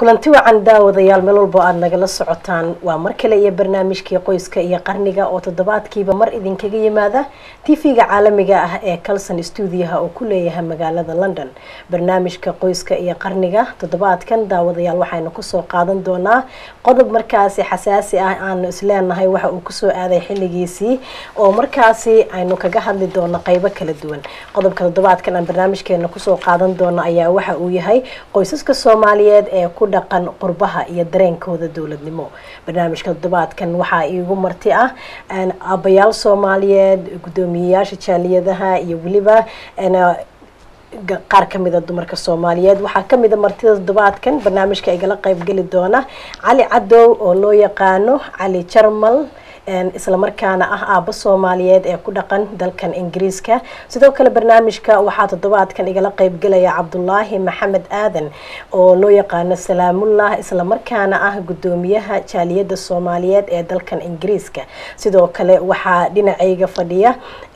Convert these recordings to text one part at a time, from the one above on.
kulanti wacan daawadayaal meel walbo aada nagala socotaan waa mar kale iyo barnaamijkii qoyska iyo qarniga oo toddobaadkiiba mar idinkaga yimaada tv-ga caalamiga ah ee calson stuudiyaha uu ku leeyahay magaalada london barnaamijka qoyska iyo qarniga toddobaadkan daawadayaal waxaynu kusoo qaadan doonaa qodob markaasi xasaasi ah aanu isleenahay waxa uu kusoo aaday xilligiisii oo markaasi aynu kaga hadli doono qeybo kala duwan qodobka toddobaadkan aan barnaamijkeena kusoo qaadan doono ayaa waxa uu yahay qoysaska soomaaliyeed ee ku dhaqan qurbaha iyo dareenkooda dowladnimo barnaamijka toddobaadkan waxaa iigu marti ah aabayaal soomaaliyeed guddoomiyeyaasha jaaliyadaha iyo weliba qaar kamida dumarka soomaaliyeed waxaa kamida martida toddobaadkan barnaamijka igala qeybgeli doona cali cadow oo loo yaqaano cali jarmal islamarkaana ah aabo soomaaliyeed ee ku dhaqan dalkan ingiriiska sidoo kale barnaamijka waxaa toddobaadkan igala qeybgelaya cabdulaahi maxamed aadan oo loo yaqaano salaamullah islamarkaana ah guddoomiyaha jaaliyadda soomaaliyeed ee dalkan ingiriiska sidoo kale waxaa dhinacayga fadhiya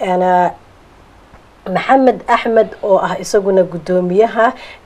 maxamed axmed oo ah isaguna guddoomiyaha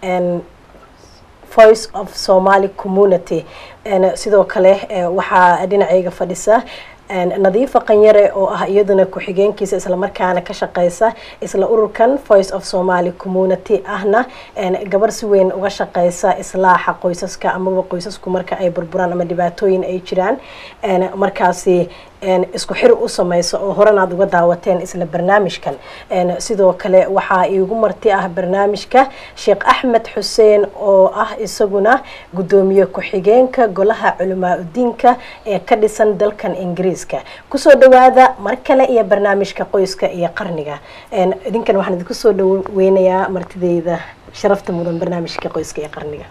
voice of somaly community sidoo kale waxaa dhinacayga fadhisa nadiifa qanyare oo ah iyaduna ku-xigeenkiisa islamarkaana ka shaqeysa isla ururkan voice of somaly community ahna gabar si weyn uga shaqeysa islaaxa qoysaska amaba qoysasku marka ay burburaan ama dhibaatooyin ay jiraan markaasi isku xir u sameysa oo horan aad uga daawateen isla barnaamijkan sidoo kale waxaa iigu marti ah barnaamijka sheekh axmed xuseen oo ah isaguna guddoomiye ku-xigeenka golaha culamaa udiinka ee ka dhisan dalkan ingiriiska kusoo dhawaada mar kale iyo barnaamijka qoyska iyo qarniga idinkan waxaan idinku soo dhaweynayaa martideyda sharafta mudan barnaamijka qoyska iyo qarniga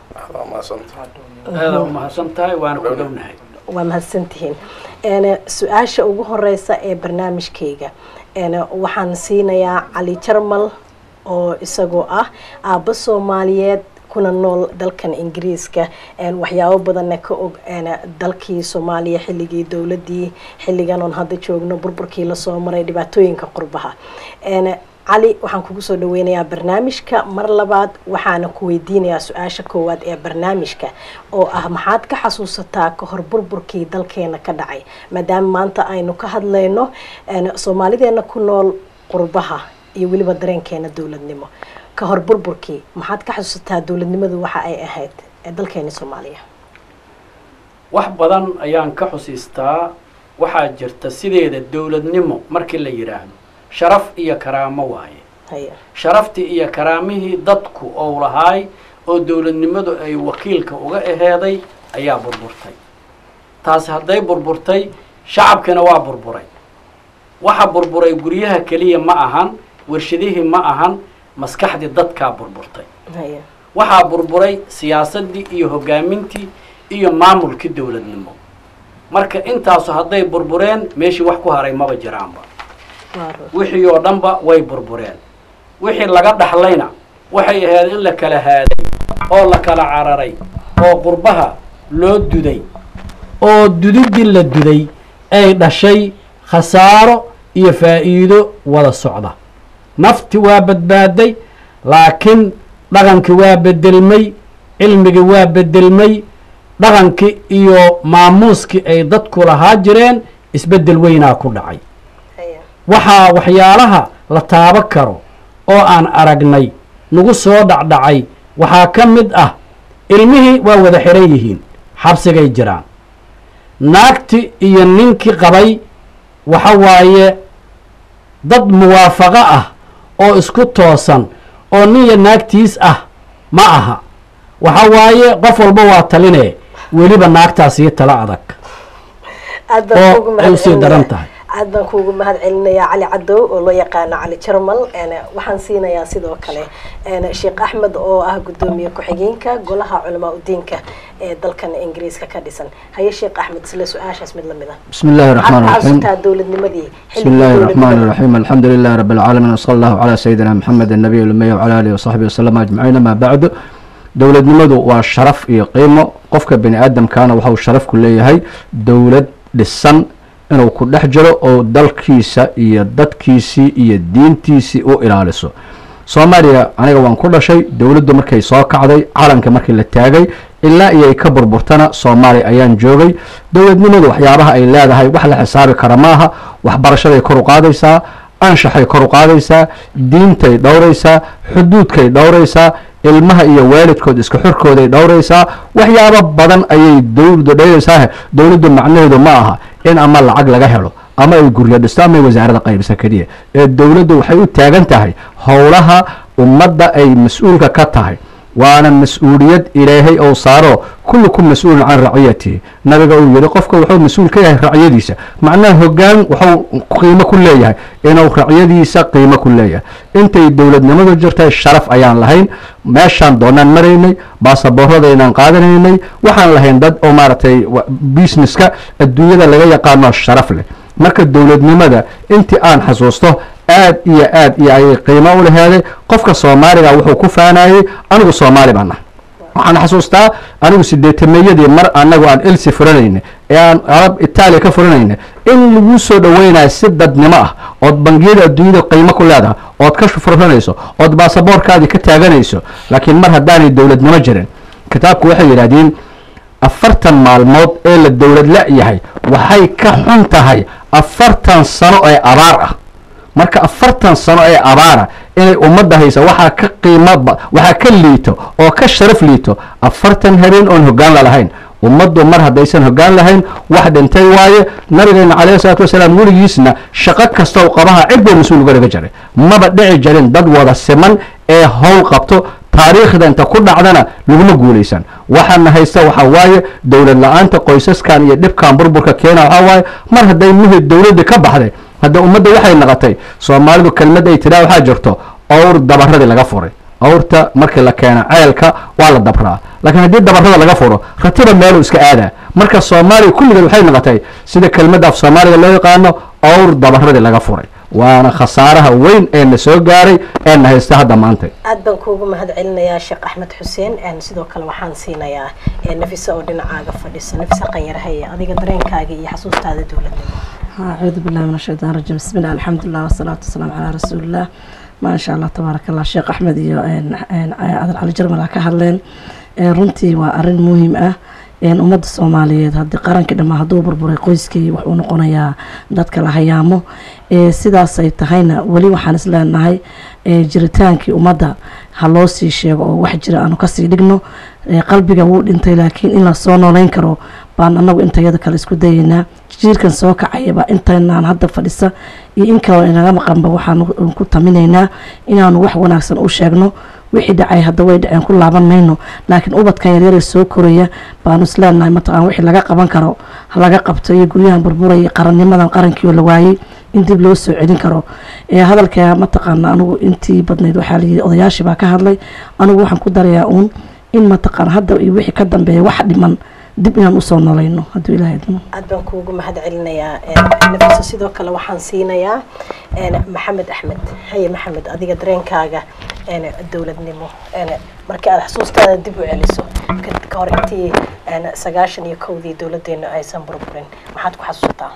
mahadsantahay waana ku dhownahay waa mahadsantihiin su-aasha ugu horeysa ee barnaamijkayga waxaan siinayaa cali jarmal oo isagoo ah aabbo soomaaliyeed kuna nool dalkan ingiriiska waxyaabo badanna ka og dalkii soomaaliya xilligii dowladii xilligan oon hadda joogno burburkii lasoo maray dhibaatooyinka qurbaha cali waxaan kugu soo dhaweynayaa barnaamijka mar labaad waxaana ku weydiinayaa su-aasha koowaad ee barnaamijka oo ah maxaad ka xasuusataa kahor burburkii dalkeena ka dhacay maadaama maanta aynu ka hadlayno soomaalideena ku nool qurbaha iyo weliba dareenkeena dowladnimo kahor burburkii maxaad ka xasuusataa dowladnimadu waxa ay ahayd ee dalkeena soomaaliya wax badan ayaan ka xusiistaa waxaa jirta sideeda dowladnimo markii la yidhaahdo sharaf iyo karaamo waaye sharaftii iyo karaamihii dadku ou lahaay oo dowladnimadu ay wakiilka uga aheeday ayaa burburtay taasi hadday burburtay shacabkina waa burburay waxa burburay guryaha keliya ma ahan warshadihii ma ahan maskaxdii dadkaa burburtay waxaa burburay siyaasaddii iyo hoggaamintii iyo maamulkii dowladnimo marka intaasu hadday burbureen meeshii wax ku haray maba jiraanba wixii oo dhanba way burbureen wixii laga dhaxlayna waxay ahayd in la kala haaday oo la kala cararay oo qurbaha loo duday oo dudidii la duday ay dhashay khasaaro iyo faa'iido wada socda nafti waa badbaaday laakiin dhaqankii waa bedelmay cilmigii waa bedelmay dhaqankii iyo maamuuskii ay dadku lahaa jireen isbeddel weynaa ku dhacay waxaa waxyaalaha la taabo karo oo aan aragnay nagu soo dhacdhacay waxaa ka mid ah ilmihii waa wada xihan yihiin xabsigay jiraan naagti iyo ninkii qabay waxa waaye dad muwaafaqo ah oo isku toosan oo nin iyo naagtiis ah ma aha waxa waaye qof walba waa taline weliba naagtaas iyo talo adag oo ay usii daran tahay aad baan kuugu mahad celinayaa cali cadow oo loo yaqaano cali jarmal waxaan siinayaa sidoo kale sheekh axmed oo ah guddoomiye ku-xigeenka golaha culamaa udiinka ee dalkan ingiriiska ka dhisan haye sheekh axmed isla su-aashaas mid lamid ah بسم الله الرحمن الرحيم xasuutaa dowladnimadii بسم الله الرحمن الرحيم الحمد لله رب العالمين وصلى الله على سيدنا محمد النبي الأمي وعلى آله وصحبه وسلم أجمعين ما بعد dowladnimadu waa sharaf iyo qiimo qofka bini aadamkaana waxau sharaf ku leeyahay dowlad dhisan inuu ku dhex jiro oo dalkiisa iyo dadkiisii iyo diintiisii u ilaaliso soomaaliya aniga waan ku dhashay dowladdu markay soo kacday calanka markii la taagay ilaa iyo ay ka burburtana soomaaliya ayaan joogay dowladnimadu waxyaabaha ay leedahay wax la xisaabi kara maaha waxbarashaday kor u qaadaysaa anshaxay kor u qaadaysaa diintay dhowraysaa xuduudkay dhowraysaa ilmaha iyo waalidkood iska xorkooday dhowraysaa waxyaabo badan ayay dowladdu dhowraysaa dowladdu macnaheedu ma aha in ama lacag laga helo ama ay guryo dhisto ama ay wasaarada qaybisa keliya ee dowladdu waxay u taagan tahay howlaha ummadda ay mas-uulka ka tahay waana mas-uuliyad ilaahay ou saaro kullukum mas-uulun can raciyatihi nabiga uu yihi qofka wuxuu mas-uul ka yahay racyadiisa macnaha hoggaan wuxuu qiimo ku leeyahay inuu racyadiisa qiimo ku leeyahay intay dowladnimadu jirtay sharaf ayaan lahayn meeshaan doonaan maraynay baasabooradaynaan qaadanaynay waxaan lahayn dad oo maaragtay businesska adduunyada laga yaqaano sharaf leh marka dowladnimada intii aan xasuusto aad iyo aad iyo ayay qiimo u laheeday qofka soomaaliga wuxuu ku faanayey anigu soomaali baan nahay waxaan xasuustaa anigu sideetameeyadii mar anagu aan elsi furanayna ee aan arab itaaliya ka furanayna in lagu soo dhaweynayo si dadnimo ah ood bangiyada adduunyada qiimo ku leedahay ood ka furanayso ood baasaboorkaadii ka taaganayso laakiin mar haddaanay dowladnimo jirin kitaabku waxay yidhahdeen afartan maalmood ee la dowlad la-yahay waxay ka xun tahay afartan sano ee abaar ah marka afartan sano ee abaara inay ummadda haysa waxaa ka qiimo waxaa ka liito oo ka sharaf liito afartan habeen oon hoggaan la lahayn ummaddu mar haddaysan hoggaan lahayn wax dhintay waaye nabigeena calayhi salaatu wasalaam weligiisna shaqo kastoo qabaha cid buu mas-uul uga dhiga jiray maba dhici jirin dad wada siman ee howl qabto taariikhda inta ku dhacdana laguma guulaysan waxaana haysta waxaa waaye dowlad la-aanta qoysaskan iyo dhibkan burburka keena waxaa waaye mar hadday muhid dowladda ka baxday hadda ummadda waxay naqotay soomaalidu kelmad ay tidhaa waxaa jirto owr dabaradii laga furay owrta markii la keena ceelka waa la dabraa laakiin haddii dabarada laga furo ratiba meeluu iska aadaa marka soomaaliya kulligeed waxay noqotay sida kelmadda af soomaaliga loo yaqaano owr dabaradii laga furay waana khasaaraha weyn ee na soo gaaray ee na haysta hadda maanta aad baan kuugu mahad celinayaa sheekh axmed xuseen sidoo kale waxaan siinayaa nafisa oo dhinacaaga fadhisa nafisa qanyarhaye adiga dareenkaaga iyo xasuustaada dowladnimo acuudu billahi min ashaytaan rajim bismi illah alxamdulilah wasalaatu wasalaamu calaa rasuulillah maasha allah tabaaraka allah sheekh axmed iyo adal cali jarmal ka hadleen runtii waa arin muhiim ah ummadda soomaaliyeed haddii qarankii dhammaa hadduu burburay qoyskii wuxuu noqonayaa dadka la hayaamo sidaasay tahayna weli waxaan isleenahay jiritaankii ummadda ha loo sii sheego oo wax jira aanu kasii dhigno qalbiga wuu dhintay laakiin in lasoo nooleyn karo baan anagu intayada kale isku dayeynaa jiirkan soo kacayaba intaynaan hadda fadhisa iyo in kaloo inaga maqanba waxaan ku taminaynaa inaanu wax wanaagsan u sheegno wixii dhacay hadda way dhaceen ku laaban mayno laakiin ubadkan yaryare soo koraya baanu isleenahay mataqaan wixii laga qaban karo laga qabto iyo guryahan burburaya qarannimadan qarankiioo la waayey in dib loo soo celin karo hadalka mataqaana anigu intii badnayd waxaa layidhi odayaashii baa ka hadlay anigu waxaan ku darayaa uun in mataqaan hadda iyo wixii ka dambeeya wax dhiman dib inaan usoo nolayno hadduu ilahay idmo aad baan kuugu mahad celinayaa nafisa sidoo kale waxaan siinayaa maxamed axmed haye maxamed adiga dareenkaaga dowladnimo markii aad xasuustaada dib u celiso ka hor intii sagaashan iyo kowdii dowladeena aysan burburin maxaad ku xasuustaa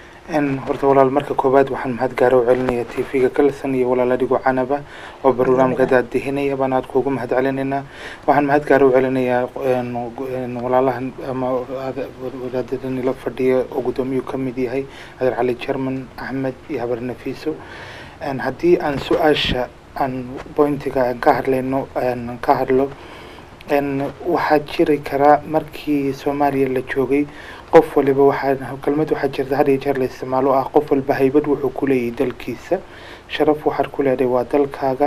horta walaal marka koowaad waxaan mahad gaara u celinaya t v-ga kalson iyo walaal adigo canaba oo barnaamijka daadihinaya baan aad kuugu mahad celinaynaa waxaan mahad gaara u celinayaa walaalahan ama wadaadadani la fadhiya oo guddoomiyuu ka mid yahay adeer cali jerman axmed iyo habar nafiiso haddii aan su-aasha aan bointiga aan ka hadlayno ka hadlo waxaa jiri karaa markii soomaaliya la joogay qof waliba waxaa kelmad waxaa jirta had iyo jeer la isticmaalo ah qof walba haybad wuxuu ku leeyahay dalkiisa sharaf waxaad ku leedahay waa dalkaaga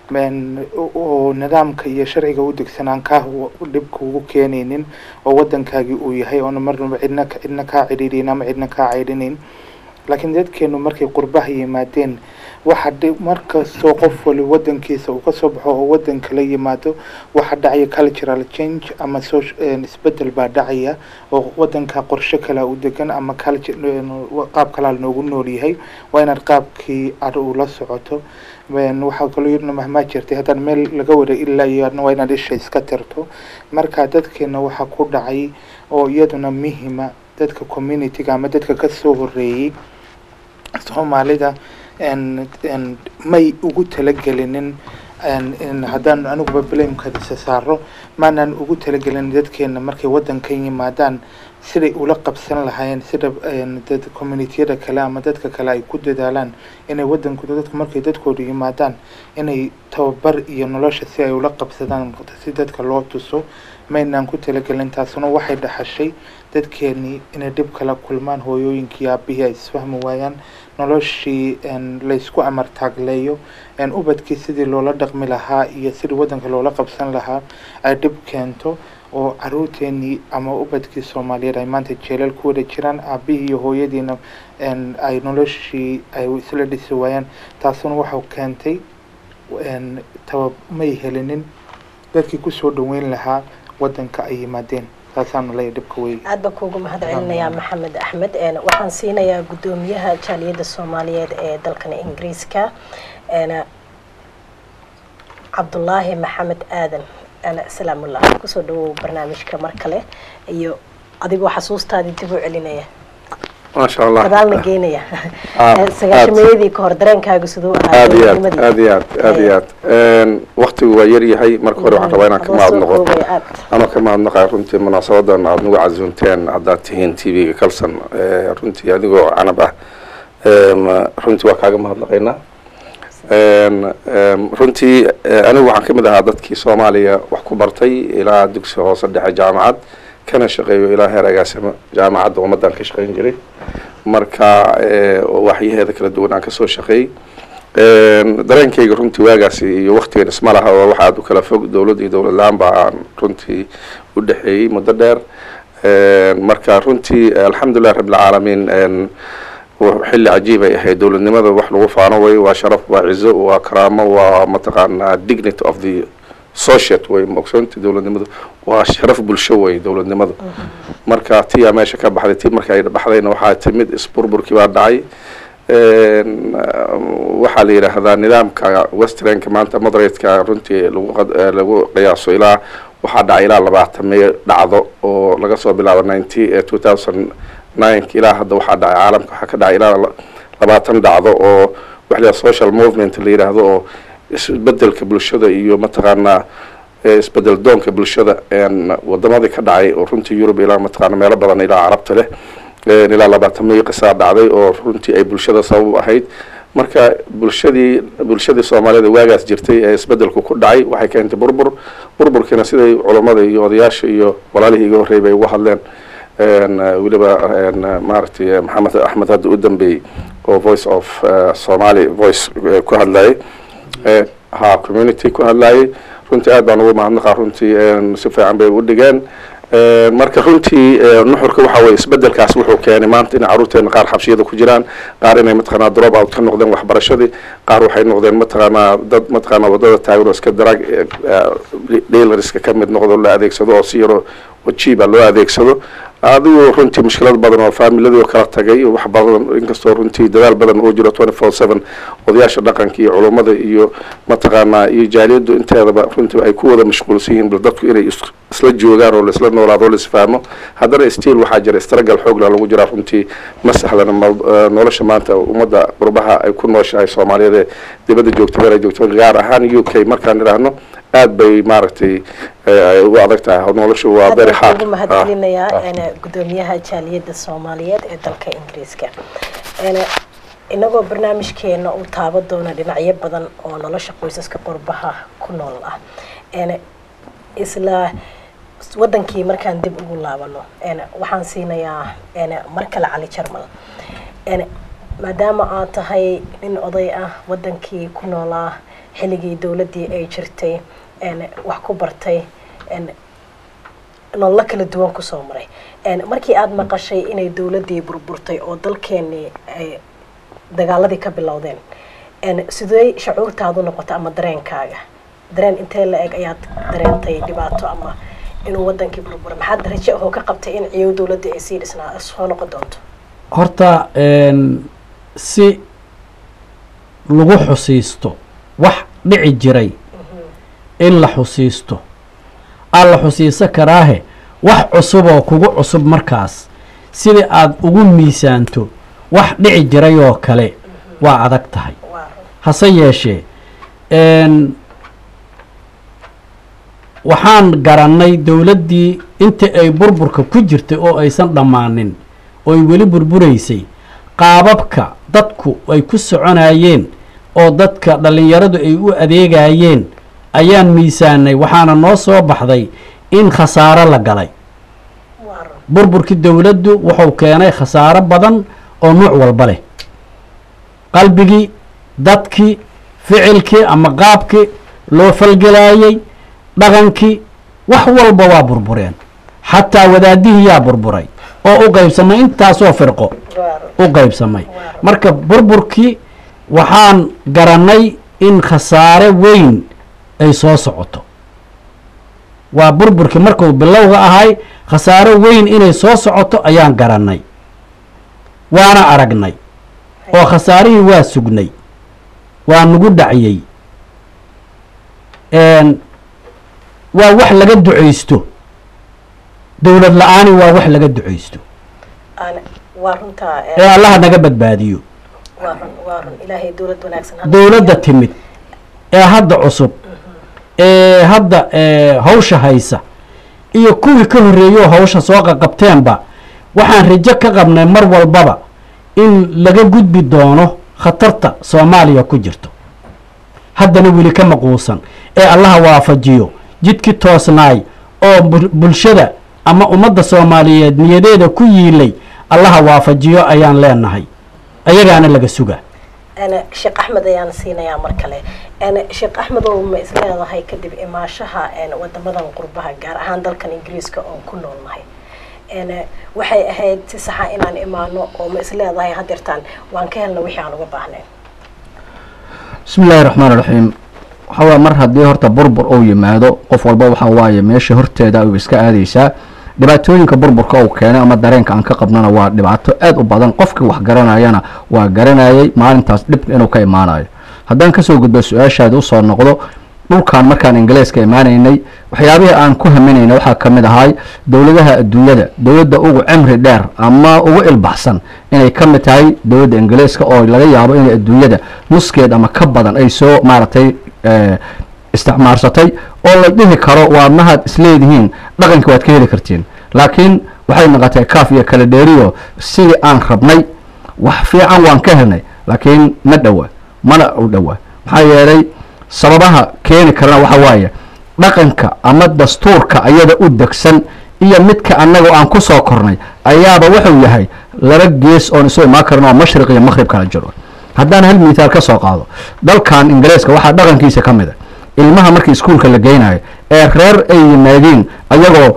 oo nidaamka iyo sharciga u degsanaan kaa dhibka ugu keenaynin oo wadankaagii uu yahay oona marnaba cidna cidna kaa cidhiidhin ama cidna kaa caydhinayn laakiin dadkeenu markay qurbaha yimaadeen waxa markastoo qof wali wadankiisa uu kasoo baxo oo wadan kala yimaado waxa dhacaya cultural change ama isbedel baa dhacaya oo wadanka qorshe kalea u degan ama qaab kalaa noogu nool yahay waa inaad qaabkii ad uu la socoto waxaa kaloo yirna mahmaa jirtay haddaan meel laga wara ilaa iyo adna waa inaad isha iska tirto marka dadkeena waxaa ku dhacay oo iyaduna muhima dadka communityga ama dadka kasoo horeeyey soomaalida may ugu talagelinin haddaan aniguba blamekadisa saaro maanaan ugu talagelin dadkeena markay wadankan yimaadaan siday ula qabsan lahaayeen sida dad communitiyada kale ama dadka kale ay ku dadaalaan inay wadankooda dadku markay dadkooda yimaadaan inay tababar iyo nolosha si ay ula qabsadaan si dadka loo tuso maynaan ku talagelin taasuna waxay dhaxashay dadkeenii inay dhib kala kulmaan hooyooyinkii aabihii ay isfahmi waayaan noloshii laysku amar taagleeyo ubadkii sidii loola dhaqmi lahaa iyo sidii wadanka loola qabsan lahaa ay dhib keento oo caruurteenii ama ubadkii soomaaliyeed ay maanta jeelal ku wada jiraan aabihii iyo hooyadiina ay noloshii ay isla dhisi waayaan taasuna waxau keentay taba may helinin dadkii kusoo dhaweyn lahaa wadanka ay yimaadeen taasaanu leeyahay dhibka wey aad baan kuugu mahad celinayaa maxamed axmed waxaan siinayaa guddoomiyaha jaaliyadda soomaaliyeed ee dalkan ingiriiska cabdulaahi maxamed aadan salaamullah kusoo dhawow barnaamijka mar kale iyo adigoo xasuustaadii dib u celinaya maasha allah gadaalna geynaya sagaashameeyadii ka hor dareenkaaga siduu ahaa aad iyo aad aad iyo aad aad iyo aad waktigu waa yar yahay marka hore waxaan rabaa inaan ka mahad noqo anoo ka mahad naqaya runtii munaasabadan aada nagu casuunteen haddaad tihiin t v-ga kalson runtii adigoo canab ah runtii waa kaaga mahadnaqaynaa runtii anigu waxaan ka mid ahaa dadkii soomaaliya wax ku bartay ilaa dugsi hoose dhexe jaamacad kana shaqeeyo ilaa heer agaasimo jaamacadda ummaddan ka shaqeyn jiray marka waxyaheeda kala duwan aan kasoo shaqeeyey dareenkayga runtii waagaasi iyo waktigan isma laha oo waxa aad u kala fog dowladd iyo dowlad la-aan ba aan runtii u dhexeeyey muddo dheer marka runtii alxamdulilah rabbilcaalamiin xilli cajiib ay ahayd dowladnimada wax lagu faano way waa sharaf waa cizo waa karaamo waa mataqaanaa dignity of the societ way maogsoonti dowladnimadu waa sharaf bulsho way dowladnimadu marka tiyaa meesha ka baxday ti marka ay baxdayna waxaa timid isburburkii baa dhacay waxaa la yidhaahdaa nidaamka westernka maanta moderatka runtii lagu qiyaaso ilaa waxaa dhacay ilaa labaatamiyo dhacdo oo laga soo bilaabo ninety two thousand nineka ilaa hadda waxaa dhacay caalamka waxaa ka dhacay ilaa labaatan dhacdo oo waxla social movement la yidhaahdo oo isbedelka bulshada iyo mataqaanaa isbedel doonka bulshada wadamadii ka dhacay oo runtii yurub ilaa mataqaana meelo badan ilaa carabta leh ilaa labaatan miyo qisaa dhacday oo runtii ay bulshada sabab ahayd marka bulshadii bulshadii soomaaliyada waagaas jirtay ee isbedelku ku dhacay waxay keentay burbur burburkiina siday culammada iyo odayaasha iyo walaalihii iga horreeyay bay uga hadleen weliba maaragtay maxamed axmed hadda u dambeeyey oo voice of somaly voice ku hadlayay ha community ku hadlayay runtii aad baan ugu mahadnaqaa runtii si fiican bay u dhigeen marka runtii nuxurka waxa weye isbedelkaas wuxuu keenay maanta in carruurteena qaar xabsiyada ku jiraan qaar inay mataqaanaa drop out ka noqdeen waxbarashadii qaar waxay noqdeen mataqaanaa dad mataqaanaa wadada taagan oo iska darag dealerska ka mid noqdo la adeegsado oo si yaroo wajiiba loo adeegsado adigu runtii mushkilad badan oo faamiladii oo kala tagay wax badan inkastoo runtii dadaal badan uu jiro twenty four seven odayaasha dhaqanka iyo culummada iyo mataqaanaa iyo jaaliyaddu inteedaba runtii ay ku wada mashquulsan yihiin bal dadku inay isla joogaan oo laisla noolaado o laisfahmo haddana stiil waxaa jira istragal xoogla lagu jiraa runtii ma sahlana nolosha maanta ummadda qurbaha ay ku nooshahay soomaaliyeed ee dibadda joogta meel ay joogto gaar ahaan u k markaan idhaahno aad bay maaragtay u adag tahay noloshu waa very hard ugu mahadcelinayaa gudoomiyaha jaaliyadda soomaaliyeed ee dalka ingiriiska inagoo barnaamijkeena uu taaba doona dhinacyo badan oo nolosha qoysaska qurbaha ku nool ah isla wadankii markaan dib ugu laabano waxaan siinayaa mar kale cali jarmal maadaama aad tahay nin oday ah wadankii ku noolaa xilligii dowladdii ay jirtay wax ku bartay nololo kala duwan kusoo maray markii aada maqashay inay dowladdii burburtay oo dalkeenii ay dagaaladii ka bilowdeen sidee shacuurtaadu noqota ama dareenkaaga dareen intee la eg ayaad dareentay dhibaato ama inuu wadankii burbura maxaad raje ahoo ka qabtay in ciyow dowladdii ay sii dhisnaa soo noqon doonto horta si lagu xusiisto wax dhici jiray in la xusiisto aa la xusiiso karaahe wax cusub oo kugu cusub markaas sidii aada ugu miisaanto wax dhici jiray oo kale waa adag tahay hase yeeshee waxaan garannay dowladdii inta ay burburka ku jirtay oo aysan dhammaanin oo ay weli burburaysay qaababka dadku ay ku soconayeen oo dadka dhallinyaradu ay u adeegayeen ayaan miisaanay waxaana noo soo baxday in khasaaro la galay burburkii dowladdu wuxuu keenay khasaaro badan oo nuuc walba leh qalbigii dadkii ficilkii ama qaabkii loo falgelaayey dhaqankii wax walba waa burbureen xataa wadaadihii yaa burburay oo u qaybsamay intaasoo firqo u qaybsamay marka burburkii waxaan garannay in khasaare weyn ay soo socoto waa burburkii markuu bilowga ahay khasaaro weyn inay soo socoto ayaan garannay waana aragnay oo khasaarihii waa sugnay waa nagu dhaciyey waa wax laga ducaysto dowlad la-aani waa wax laga ducaysto ee allaha naga badbaadiyo dowladda timid ee hadda cusub ee hadda hawsha haysa iyo kuwii ka horreeyo hawsha soo qaqabteenba waxaan rajo ka qabnay mar walbaba in laga gudbi doono khatarta soomaaliya ku jirto haddana weli ka maquusan ee allaha waafajiyo jidkii toosnaay oo bulshada ama ummadda soomaaliyeed niyadeeda ku yiilay allaha waafajiyo ayaan leenahay ayagaana laga sugaa sheekh axmed ayaan siinayaa mar kale sheekh axmed oo ma isleedahay kadib imaashaha wadamadan qurbaha gaar ahaan dalkan ingiriiska oon ku noolnahay waxay ahayd si saxa inaan imaano oo ma isleedahay hadeertaan waan ka helna wixii aan uga baahnayn bismi illaahi raxmaan raxiim waxaa waaya mar haddii horta burbur uu yimaado qof walba waxaa waaye meesha horteeda ay iska aadaysaa dhibaatooyinka burburka uu keenay ama dareenka aan ka qabnana waa dhibaato aad u badan qofkii wax garanayana waa garanayay maalintaas dhib inuu ka imaanayo haddaan kasoo gudbo su-aashaada usoo noqdo dhulkan markaan ingiliiska imaanaynay waxyaabihii aan ku haminayna waxaa ka mid ahay dowladaha adduunyada dowladda ugu cimri dheer ama ugu ilbaxsan inay ka mid tahay dowladda ingiliiska oo laga yaabo inay adduunyada nuskeed ama ka badan ay soo maaragtay isticmaarsatay oo la dhihi karo waa mahaad isleedihiin dhaqanka waad ka heli kartiin laakiin waxay noqotay kaaf iyo kala dheeriyo sidii aan rabnay wax fiican waan ka helnay laakiin ma dhowa mana u dhowa maxaa yeelay sababaha keeni karana waxa waaye dhaqanka ama dastuurka ayada u degsan iyo midka annaga aan ku soo kornay ayaaba wuxuu yahay laba gees oon isu imaan karin oo mashriq iyo maqrib kala jiro haddaan hal mithaal ka soo qaado dalkan ingiriiska waxaa dhaqankiisa ka mid a ilmaha markii iskuulka la geynayo ee reer ay yimaadeen ayagoo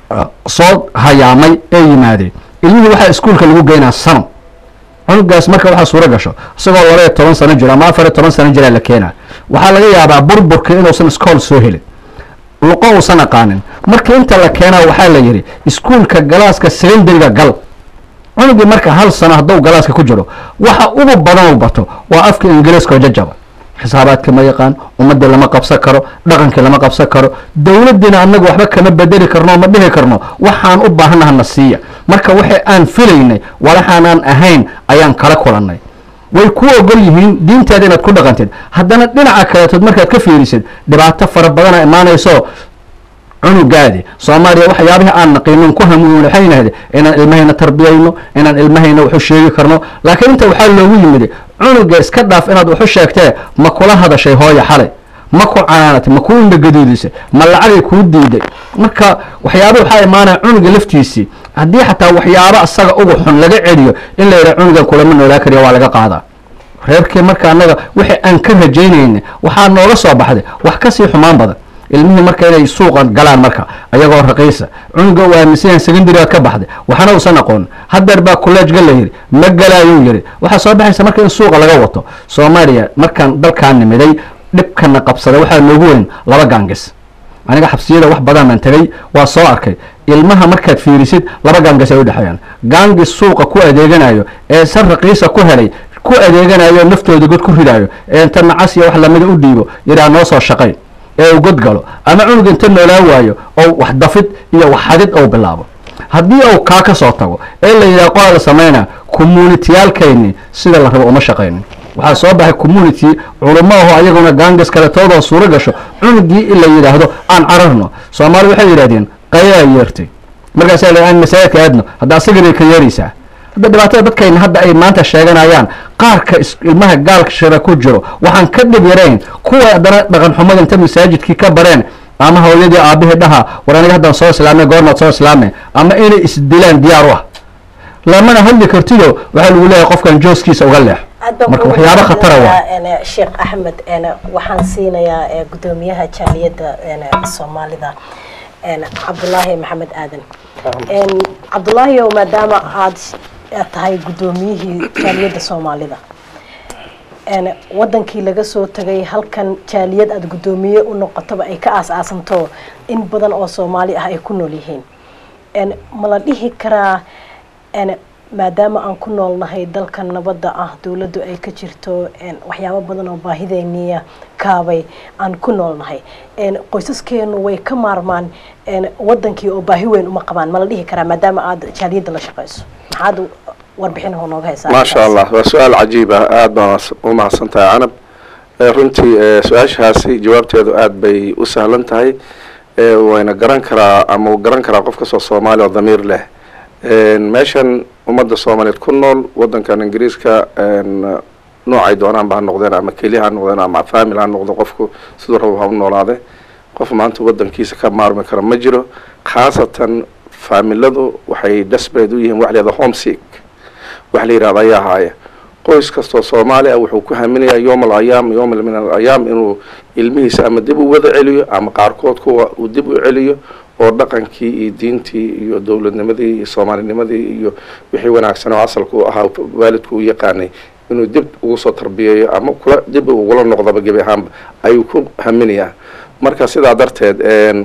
soo hayaamay ee yimaadeen ilmihii waxaa iskuulka lagu geynaa sano cunugaas marka waxaa suuro gasho isagoo laba iyo toban sano jiro ama afar iyo toban sano jiraa la keenaa waxaa laga yaabaa burburka inuusan iskool soo helin luqo uusan aqaanin marka inta la keenaa waxaa la yidhi iskuulka galaaska secondariga gal cunugii marka hal sano hadduu galaaska ku jiro waxa ugu badan u bato waa afka ingiriiska oo jajaba xisaabaadka ma yaqaan ummadii lama qabsan karo dhaqankii lama qabsan karo dowladdiina annaga waxba kama bedeli karno ma dhihi karno waxaan u baahanaha na siiya marka waxa aan filaynay walaxaanaan ahayn ayaan kala kulannay way ku ogol yihiin diintaada inaad ku dhaqantid haddana dhinaca kaleetood markaad ka fiirisid dhibaato fara badana imaanayso cunugaadi soomaaliya waxyaabihii aan naqiinin ku hamuun waxay nahde inaan ilmahayna tarbiyayno inaan ilmahayna waxu sheegi karno laakiin inta waxaa loogu yimid cunuga iska dhaaf inaad waxu sheegtee ma kula hadashay hooya xalay ma ku canaanatay ma kuu indhagaduudisay ma lacagay kuu diiday marka waxyaaba waxaa imaanaya cunuga laftiisii haddii xataa waxyaabo asaga ugu xun laga celiyo in la yidhaha cunugan kulama noolaa kariya waa laga qaadaa reerkii marka annaga wixii aan ka rajaynayna waxaa nooga soo baxday wax kasii xumaan badan ilmihii marka inay suuqa galaan marka ayagoo raqiisa cunuga u aaminsanyahan secondarygaad ka baxday waxna uusan aqoon hadeer baa collegega la yidhi ma galaayuu yidhi waxaa soo baxaysa marka in suuqa laga wato soomaaliya markaan dalkaan nimiday dhibkana qabsaday waxaa noogu weyn laba gaangis aniga xabsiyada wax badan baan tegay waa soo arkay ilmaha markaad fiirisid laba gaangis ay u dhexeeyaan gaangis suuqa ku adeeganayo ee san raqiisa ku helay ku adeeganayo naftooda god ku ridaayo ee inta nacas iyo wax lamida u dhiibo yidhaha noo soo shaqayn ee uu god galo ama cunug inta noolaa waayo oo wax dafid iyo wax xadid ou bilaabo haddii uu kaa ka soo tago ee la yidhaha qola la samayna communitiyaalkayni sida la rabo uma shaqaynin waxaa soo baxay community culamo aho ayaguna gaangas kale toodoo suuro gasho cunugii in la yidhaahdo aan cararno soomaali waxay yidhahdeen qayaa yeertay markaasaa la aan masaajidka aadno hadda asagana ka yeeraysaa hadda dhibaatada dadkayna hadda ay maanta sheeganayaan qaarka ilmaha gaalka shira ku jiro waxaan ka dhib yarayn kuwa haddana dhaqan xumada inta masaajidkii ka bareen ama hooyadii aabihii dhaha war aniga haddaan soo islaamay goormaad soo islaamay ama inay isdilaan diyaar u ah lamana hadli kartiyo waxaa lagu leeyahay qofkan jooskiisa uga leex marka waxyaabo khatara waa sheekh axmed waxaan siinayaa gudoomiyaha jaaliyadda soomaalida cabdulaahi maxamed aadan cabdulaahi ow maadaama aad tahay guddoomiyihii jaaliyadda soomaalida wadankii laga soo tagay halkan jaaliyad aada guddoomiye u noqotoba ay ka aas-aasanto in badan oo soomaali ah ay ku nool yihiin ma la dhihi karaa maadaama aan ku noolnahay dalkan nabadda ah dowladdu ay ka jirto waxyaabo badan oo baahideyniya kaabay aan ku noolnahay qoysaskeenu way ka maarmaan wadankii oo baahi weyn uma qabaan ma la dhihi karaa maadaama aada jaaliyadda la shaqeyso maxaad warbixin nooga haysaa maasha allah waa su-aal cajiib ah aada baan u mahadsan tahay canab runtii su-aashaasi jawaabteedu aada bay u sahlan tahay wayna garan karaa ama uu garan karaa qof kastoo soomaali oo damiir leh meeshan ummadda soomaaliyeed ku nool wadankan ingiriiska noocay doonaanba ha noqdeen ama keli ha noqdeen ama famil ha noqdo qofku siduu rabo ha u noolaade qof maanta wadankiisa ka maarmi kara ma jiro khaasatan faamiladu waxay desperate u yihiin wax layihahda homesick wax la yihahda ayaa haaya qoys kastoo soomaali ah wuxuu ku haminayaa yoom al ayaam yoom min al ayaam inuu ilmihiisa ama dib u wada celiyo ama qaarkood kuwa uu dib u celiyo oo dhaqankii iyo diintii iyo dowladnimadii iyo soomaalinimadii iyo wixii wanaagsan oo asalka u ahaa waalidku u yaqaanay inuu dib ugu soo tarbiyeeyo ama kula dib ugula noqdaba gebi ahaanba ayuu ku haminayaa marka sidaa darteed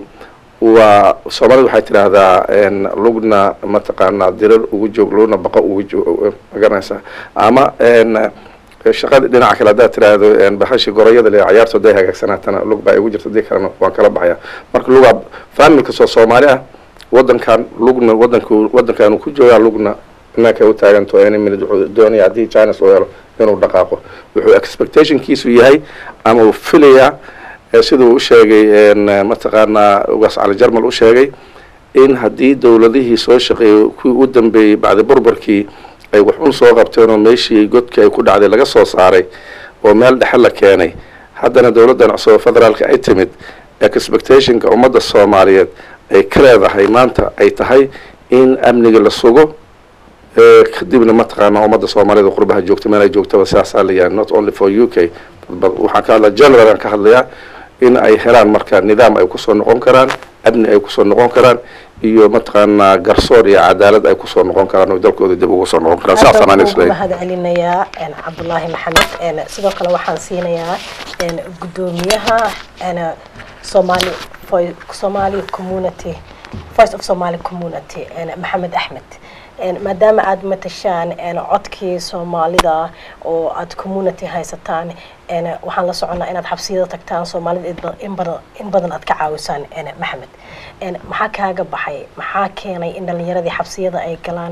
waa soomaalida waxay tidhaahdaa lugna mataqaanaa dirar ugu joog lugna baqa ugu joog magaranaysaa ama shaqada dhinaca kale haddaad tiraahdo bahashii gorayada le cayaarto day hagaagsanaatana lug baa igu jirta dii kalena waan kala baxaya marka lugaa famil kastoo soomaali ah wadankan lugna wadanku wadankaanu ku joogaa lugna imaanka u taaganto any minute wuxuu doonaya haddii china soo helo inuu dhaqaaqo wuxuu expectationkiisu yahay ama uu filayaa siduu u sheegay mataqaanaa ugaas cali jarmal u sheegay in haddii dowladihii soo shaqeeyey kuwii u dambeeyey bacdi burburkii ay wax un soo qabteen oo meeshii godkii ay ku dhacday laga soo saaray oo meel dhexe la keenay haddana dowladdan cusub oo federaalka ay timid expectationka ummadda soomaaliyeed ay ka leedahay maanta ay tahay in amniga la sugo kadibna mataqaanaa ummadda soomaaliyed qurbaha joogta meel ay joogtaba sidaasaa la yahay not only for u k waxaan ka hadlaa general aan ka hadlayaa in ay helaan marka nidaam ay kusoo noqon karaan amni ay kusoo noqon karaan iyo mataqaanaa garsoor iyo cadaalad ay kusoo noqon karaan oo dalkooda dib ugu soo noqon karaan saasaan aan isleeyahay mahad celinayaa cabdulaahi maxamed sidoo kale waxaan siinayaa gudoomiyaha somali somali community voice of somali community maxamed axmed maadaama aada matashaan codkii soomaalida oo aada community haysataan waxaan la soconnaa inaad xabsiyada tagtaan soomaalida in badan aad ka caawisaan maxamed maxaa kaaga baxay maxaa keenay in dhalinyaradii xabsiyada ay galaan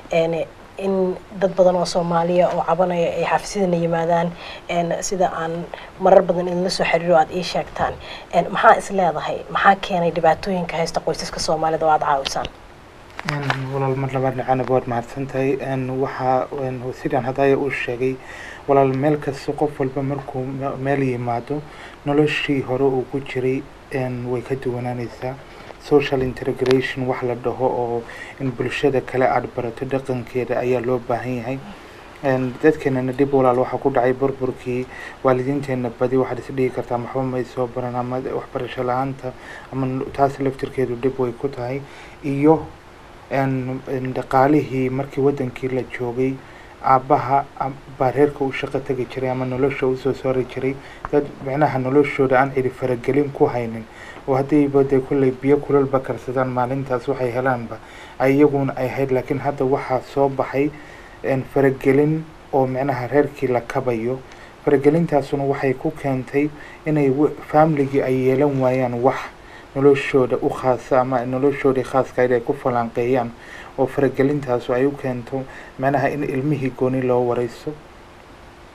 in dad badan oo soomaaliya oo cabanaya ay xafisyadana yimaadaan sida aan marar badan idinla soo xiriiro aada ii sheegtaan maxaa is leedahay maxaa keenay dhibaatooyinka haysta qoysaska soomaalida oo aada caawisaan walaal mar labaad nacanab waad mahadsan tahay waxaa sidaan hadaya uu sheegay walaal meel kasta qof walba markuu meel yimaado noloshii hore uu ku jiray way ka duwanaanaysaa social integration wax la dhaho oo in bulshada kale aada barato dhaqankeeda ayaa loo baahan yahay dadkeenana dhib walaal waxaa ku dhacay burburkii waalidiinteena badi waxaad is dhihi kartaa maxba may soo baran ama waxbarasho la-aanta ama taas laftirkeedu dhib way ku tahay iyo dhaqaalihii markii wadankii la joogay aabbaha baa reerka u shaqo tegi jiray ama nolosha usoo saari jiray dad micnaha noloshooda aan cidi faragelin ku haynin oo haddiiba dee kulley biyo kulalba karsadaan maalintaas waxay helaanba iyaguna ay hayd laakiin hadda waxaa soo baxay faragelin oo micnaha reerkii la kabayo faragelintaasuna waxay ku keentay inay faamiligii ay yeelan waayaan wax noloshooda u khaasa ama noloshoodii khaaskayd ay ku falanqeeyaan oo faragelintaasu ay u keento macnaha in ilmihii gooni loo wareyso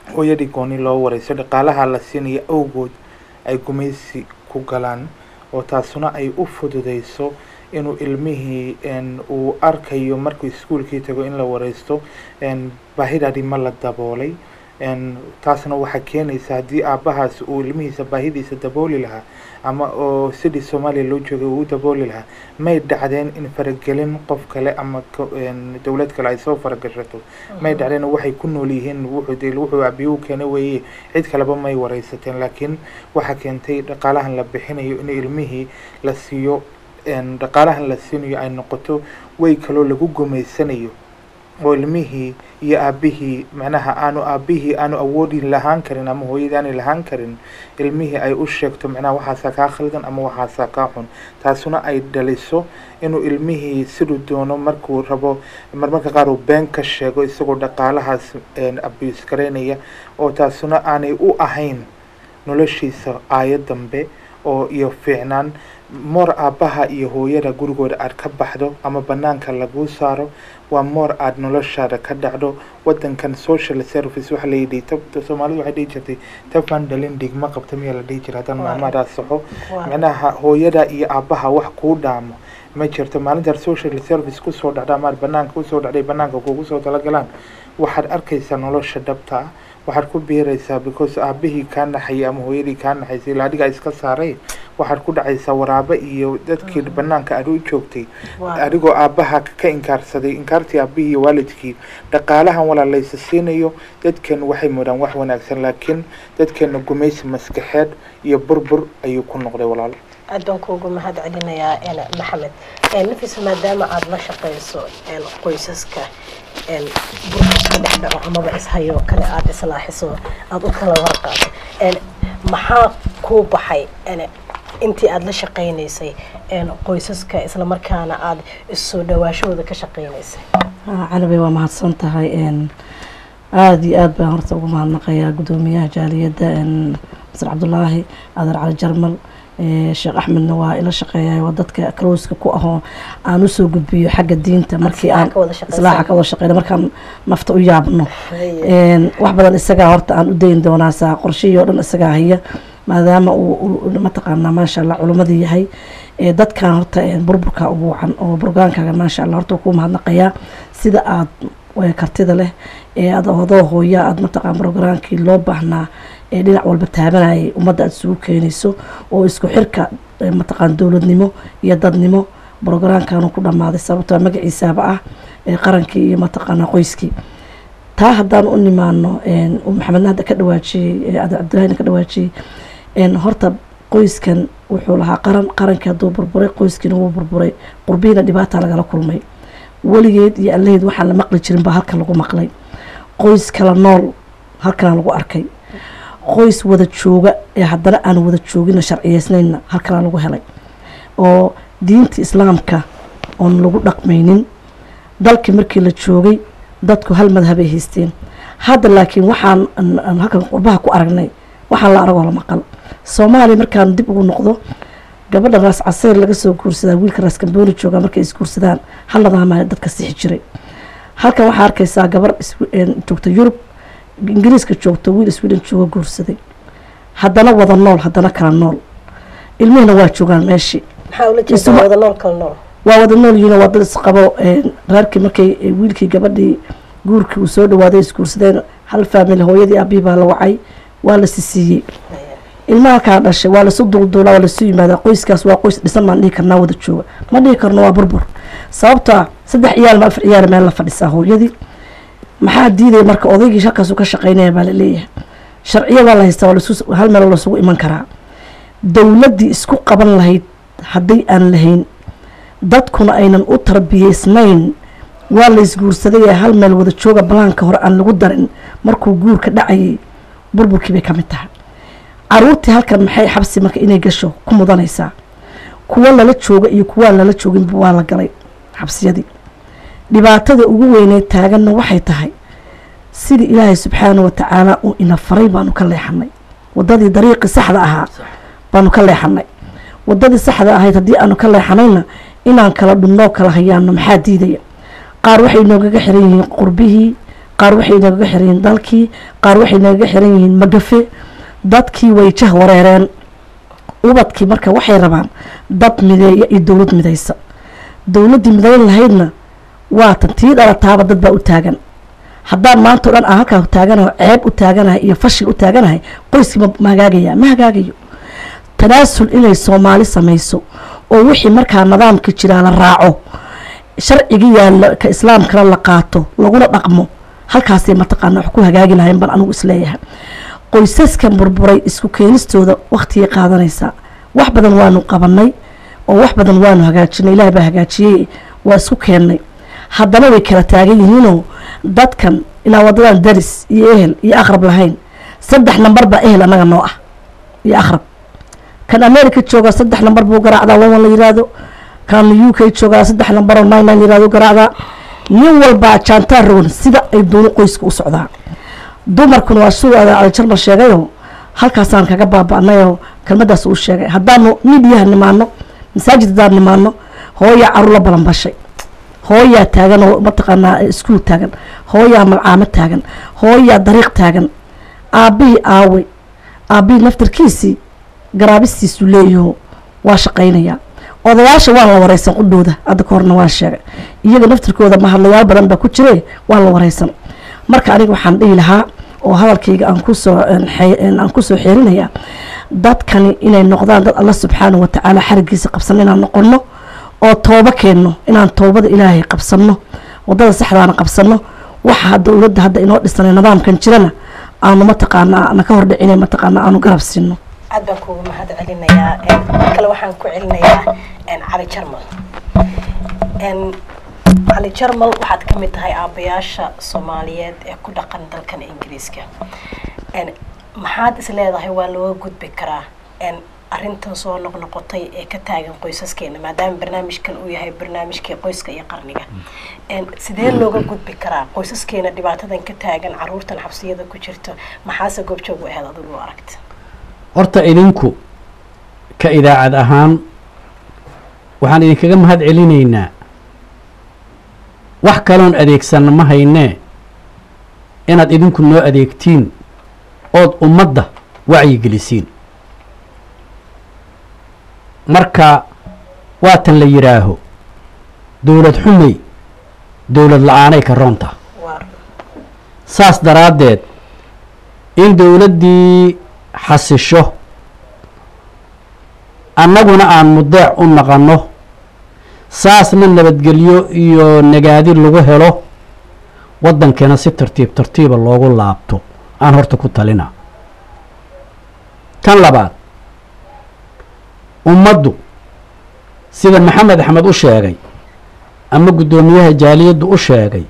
hooyadii gooni loo wareyso dhaqaalaha la siinayo awgood ay gumaysi ku galaan oo taasuna ay u fududeyso inuu ilmihii uu arkayo markuu iskuolkii tago in la wareysto baahidadii ma la daboolay taasna waxaa keenaysa haddii aabahaas uu ilmihiisa baahidiisa dabooli lahaa ama oo sidii soomaaliya loo joogay uu u dabooli lahaa may dhacdeen in faragelin qof kale ama dowlad kale ay soo faragashato may dhacdeen waxay ku nool yihiin wuxuu abiyu keena weeye cid kaleba may wareysateen laakiin waxaa keentay dhaqaalahan la bixinayo in ilmihii la siiyo dhaqaalahan la siinayo ay noqoto way kaloo lagu gumaysanayo oo ilmihii iyo aabihii macnaha aanu aabihii aanu awoodi lahaan karin ama hooyadii aanay lahaan karin ilmihii ay u sheegto macnaha waxaasaa kaa khaldan ama waxaasaa kaa xun taasuna ay dhaliso inuu ilmihii siduu doono markuu rabo marmarka qaar uu been ka sheego isagoo dhaqaalahaas abuse garaynaya oo taasuna aanay u ahayn noloshiisa aayo dambe oo iyo fiicnaan moor aabbaha iyo hooyada gurigooda aad ka baxdo ama banaanka laguu saaro waa moor aada noloshaada ka dhacdo wadankan social service waxa layidhi soomaalidu waxay dhihi jirtay tafan dhalin dhigma qabta miyaa la dhihi jira haddaan maamadaa saxo macnaha hooyada iyo aabbaha wax kuu dhaamo ma jirto maalintaad social service kusoo dhacda amaad banaanka usoo dhacday banaanka kugu soo talagalaan waxaad arkaysaa nolosha dhabta ah waxaad ku biiraysaa because aabihii kaa naxayay ama hooyadii kaa naxaysay ilaa adigaa iska saaray waxaad ku dhacaysaa waraabo iyo dadkii banaanka aad u joogtay adigoo aabbaha ka inkaarsaday inkaartii aabihii iyo waalidkii dhaqaalahan walaalaysa siinayo dadkan waxay mudaan wax wanaagsan laakiin dadkeena gumaysi maskaxeed iyo burbur ayuu ku noqday walaalo aad baan kuugu mahad celinayaa maxamed nafisa maadaama aada la shaqeyso qoysaska burburka dhex dhaco amaba ishayo kale aada islaaxiso aada u kala warqaato maxaa kuu baxay intii aada la shaqeynaysay qoysaska islamarkaana aada issoo dhawaashahooda ka shaqeynaysay canabey waa mahadsan tahay aada iyo aad baan horta ugu mahadnaqayaa guddoomiyaha jaaliyadda masar cabdulaahi adeer cali jarmal sheekh axmedna waa ila shaqeeya waa dadka closeka ku ahoo aan usoo gudbiyo xagga diinta markii aan islaaxa ka wada shaqeyna markaan nafta u yaabno wax badan isagaa horta aan u dayn doonaa saa qorshihii oo dhan isagaa haya maadaama uu mataqaanaa maasha allah culumadii yahay dadkan horta burburka ugu wacan oo burgaankaaga maasha allah horta kuu mahadnaqayaa sida aada kartida leh ee aad odoo hooya aada mataqaan brogramkii loo baahnaa ee dhinac walba taabanayay ummadda aada isugu keenayso oo isku xirka mataqaan dowladnimo iyo dadnimo brogramkanu ku dhammaaday sababtoo magaciisaaba ah ee qarankii iyo mataqaanaa qoyskii taa haddaan u nimaano maxamedna hadda ka dhawaajiyey ada cabdillahina ka dhawaajiyey horta qoyskan wuxuu lahaa qaran qarankii hadduu burburay qoyskiina wuu burburay qurbihiina dhibaata lagala kulmay weligeed iyo allaheed waxaan la maqli jirin baa halkan lagu maqlay qoys kala nool halkana lagu arkay qoys wada jooga ee haddana aan wada joogina sharciyeysnayna halkana lagu helay oo diinta islaamka oon lagu dhaqmaynin dalkii markii la joogay dadku hal madhabay haysteen hadda laakiin waxaan halkan qurbaha ku aragnay waxaan la aragoo la maqal soomaaliya markaan dib ugu noqdo gabadha raas caseyr laga soo guursadaa wiilka raas kambooni jooga markay isguursadaan hal nadaama dadka sixi jiray halkan waxaa arkaysaa gabar joogta yurub ingiriiska joogto wiil sweden jooga guursaday haddana wada nool haddana kala nool ilmihina waa joogaan meeshii waa wada nool yihiin waa dad isqabo reerkii markay wiilkii gabadhii guurkii uu soo dhawaaday isguursadeen hal faamili hooyadii aabihii baa la wacay waa la sisiiyey ilmaha kaa dhashay waa lasu dulduulaa waa lasu yimaadaa qoyskaas waa qoys dhisan baan dhihi karnaa wada jooga ma dhihi karno waa burbur sababto ah saddex ciyaal ma afar ciyaal meel la fadhisaa hooyadii maxaa diidaya marka odaygii halkaasu ka shaqeynaya baa laleeyahay sharciya waa la haystaa waa lasu hal meel lasugu iman karaa dowladdii isku qaban lahayd hadday aan lahayn dadkuna aynan u tarbiyeysnayn waa la isguursaday ee hal meel wada jooga balaanka hore aan lagu darin markuu guurka dhacayay burburkii bay ka mid tahay caruurtii halkan maxay xabsi marka inay gasho ku mudanaysaa kuwa lala jooga iyo kuwaan lala jooginba waa la galay xabsiyadii dhibaatada ugu weyneed taaganna waxay tahay sidii ilaahay subxaana wa tacaala uu ina faray baanu ka leexanay wadadii dariiqii saxda ahaa baanu ka leexanay wadadii saxda ahayd haddii aanu ka leexanayna inaan kala dhunnoo kala hayaano maxaa diidaya qaar waxay noogaga xiran yihiin qurbihii qaar waxay nagaga xiran yihiin dalkii qaar waxay nagaga xiran yihiin magafe dadkii way jah wareereen ubadkii marka waxay rabaan dad mideeya iyo dowlad midaysa dowladdii midayn lahaydna waatan tii dhalataaba dad baa u taagan haddaan maanta o dhan aan halkaa taaganaho ceeb u taaganahay iyo fashil u taaganahay qoyskii ma hagaagaya ma hagaagayo tanaasul inay soomaali samayso oo wixii markaa nidaamka jiraa la raaco sharciga yaalla ka islaamkana la qaato laguna dhaqmo halkaasay mataqaana wax ku hagaagi lahayn baan anigu isleeyahay qoysaskan burburay isku keenistooda waktigay qaadanaysaa wax badan waanu qabanay oo wax badan waanu hagaajinay ilaah baa hagaajiyey waa isku keennay haddana way kala taagan yihiinoo dadkan ilaa wadadan daris iyo ehel iyo aqrab lahayn saddex nambar baa ehel annaga noo ah iyo aqrab kan america joogaa saddex nambar buu garaacdaa wawan la yiraahdo kan u k joogaa saddex nambaroo nine nine yirahdo garaacdaa nin walbaa jaantaa rowan sida ay doono qoyska u socdaa dumarkuna waa siduu cali jarmal sheegayoo halkaasaan kaga baaba-nayoo kelmadaas uu sheegay haddaanu midiyaha nimaano masaajid haddaan nimaano hooyaa caruur la balanbashay hooyaa taagan oo mataqaanaa iskuul taagan hooyaa malcaamo taagan hooyaa dariiq taagan aabbihii aawey aabbihii naftarkiisii garaabistiisu leeyaho waa shaqaynayaa odayaasha waan la wareysan qudhooda hadda ka horna waan sheegay iyaga naftirkooda mahadlayaal badan baa ku jire waan la wareysan marka aniga waxaan dhihi lahaa oo hadalkayga aan kusoo aan kusoo xeerinayaa dadkani inay noqdaan dad alla subxaana watacaala xarigiisa qabsano inaan noqono oo toobo keenno inaan toobada ilaahay qabsano wadada saxdaana qabsano waxa dowladda hadda inoo dhisanay nidaamkan jirana aanu mataqaanaa na ka hordhicina mataqaanaa aanu garab siino aad baan kuugu mahad celinayaa mar kale waxaan ku celinayaa cali jarmal cali jarmal waxaad ka mid tahay aabayaasha soomaaliyeed ee ku dhaqan dalkan ingiriiska maxaad is leedahay waa looga gudbi karaa arrintan soo noqnoqotay ee ka taagan qoysaskeena maadaama barnaamijkan uu yahay barnaamijkii qoyska iyo qarniga sidee looga gudbi karaa qoysaskeena dhibaatadan ka taagan caruurtan xabsiyada ku jirta maxaase goobjoog u ahayd adigu aragta horta idinku ka idaacad ahaan waxaan idinkaga mahad celinaynaa wax kaloon adeegsanna ma haynee inaad idinku noo adeegtiin ood ummadda wacyigelisiin marka waatan la yidhaaho dowlad xumay dowlad la-aanay ka roonta saas daraaddeed in dowladdii xasisho annaguna aan mudeec u naqanno saasna nabadgelyo iyo nagaadi lagu helo waddankeena si tartiib tartiiba loogu laabto aan horta ku talina tan labaad ummaddu sida maxamed axmed u sheegay ama guddoomiyaha jaaliyaddu u sheegay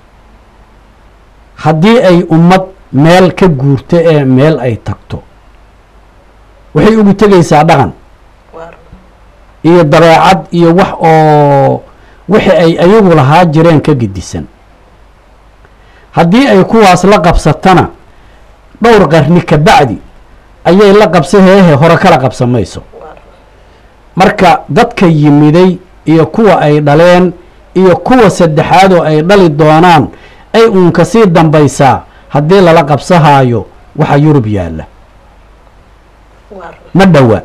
haddii ay ummad meel ka guurto ee meel ay tagto waxay ugu tegaysaa dhaqan iyo dabeecad iyo wax oo wixii ay ayagu lahaa jireen ka gedisan haddii ay kuwaas la qabsatana dhowr qarni ka bacdi ayay la qabsa heehe hore kala qabsamayso marka dadka yimiday iyo kuwa ay dhaleen iyo kuwa saddexaad oo ay dhali doonaan ay uun kasii dambaysaa haddii lala qabsahaayo waxa yurub yaalla ma dhowa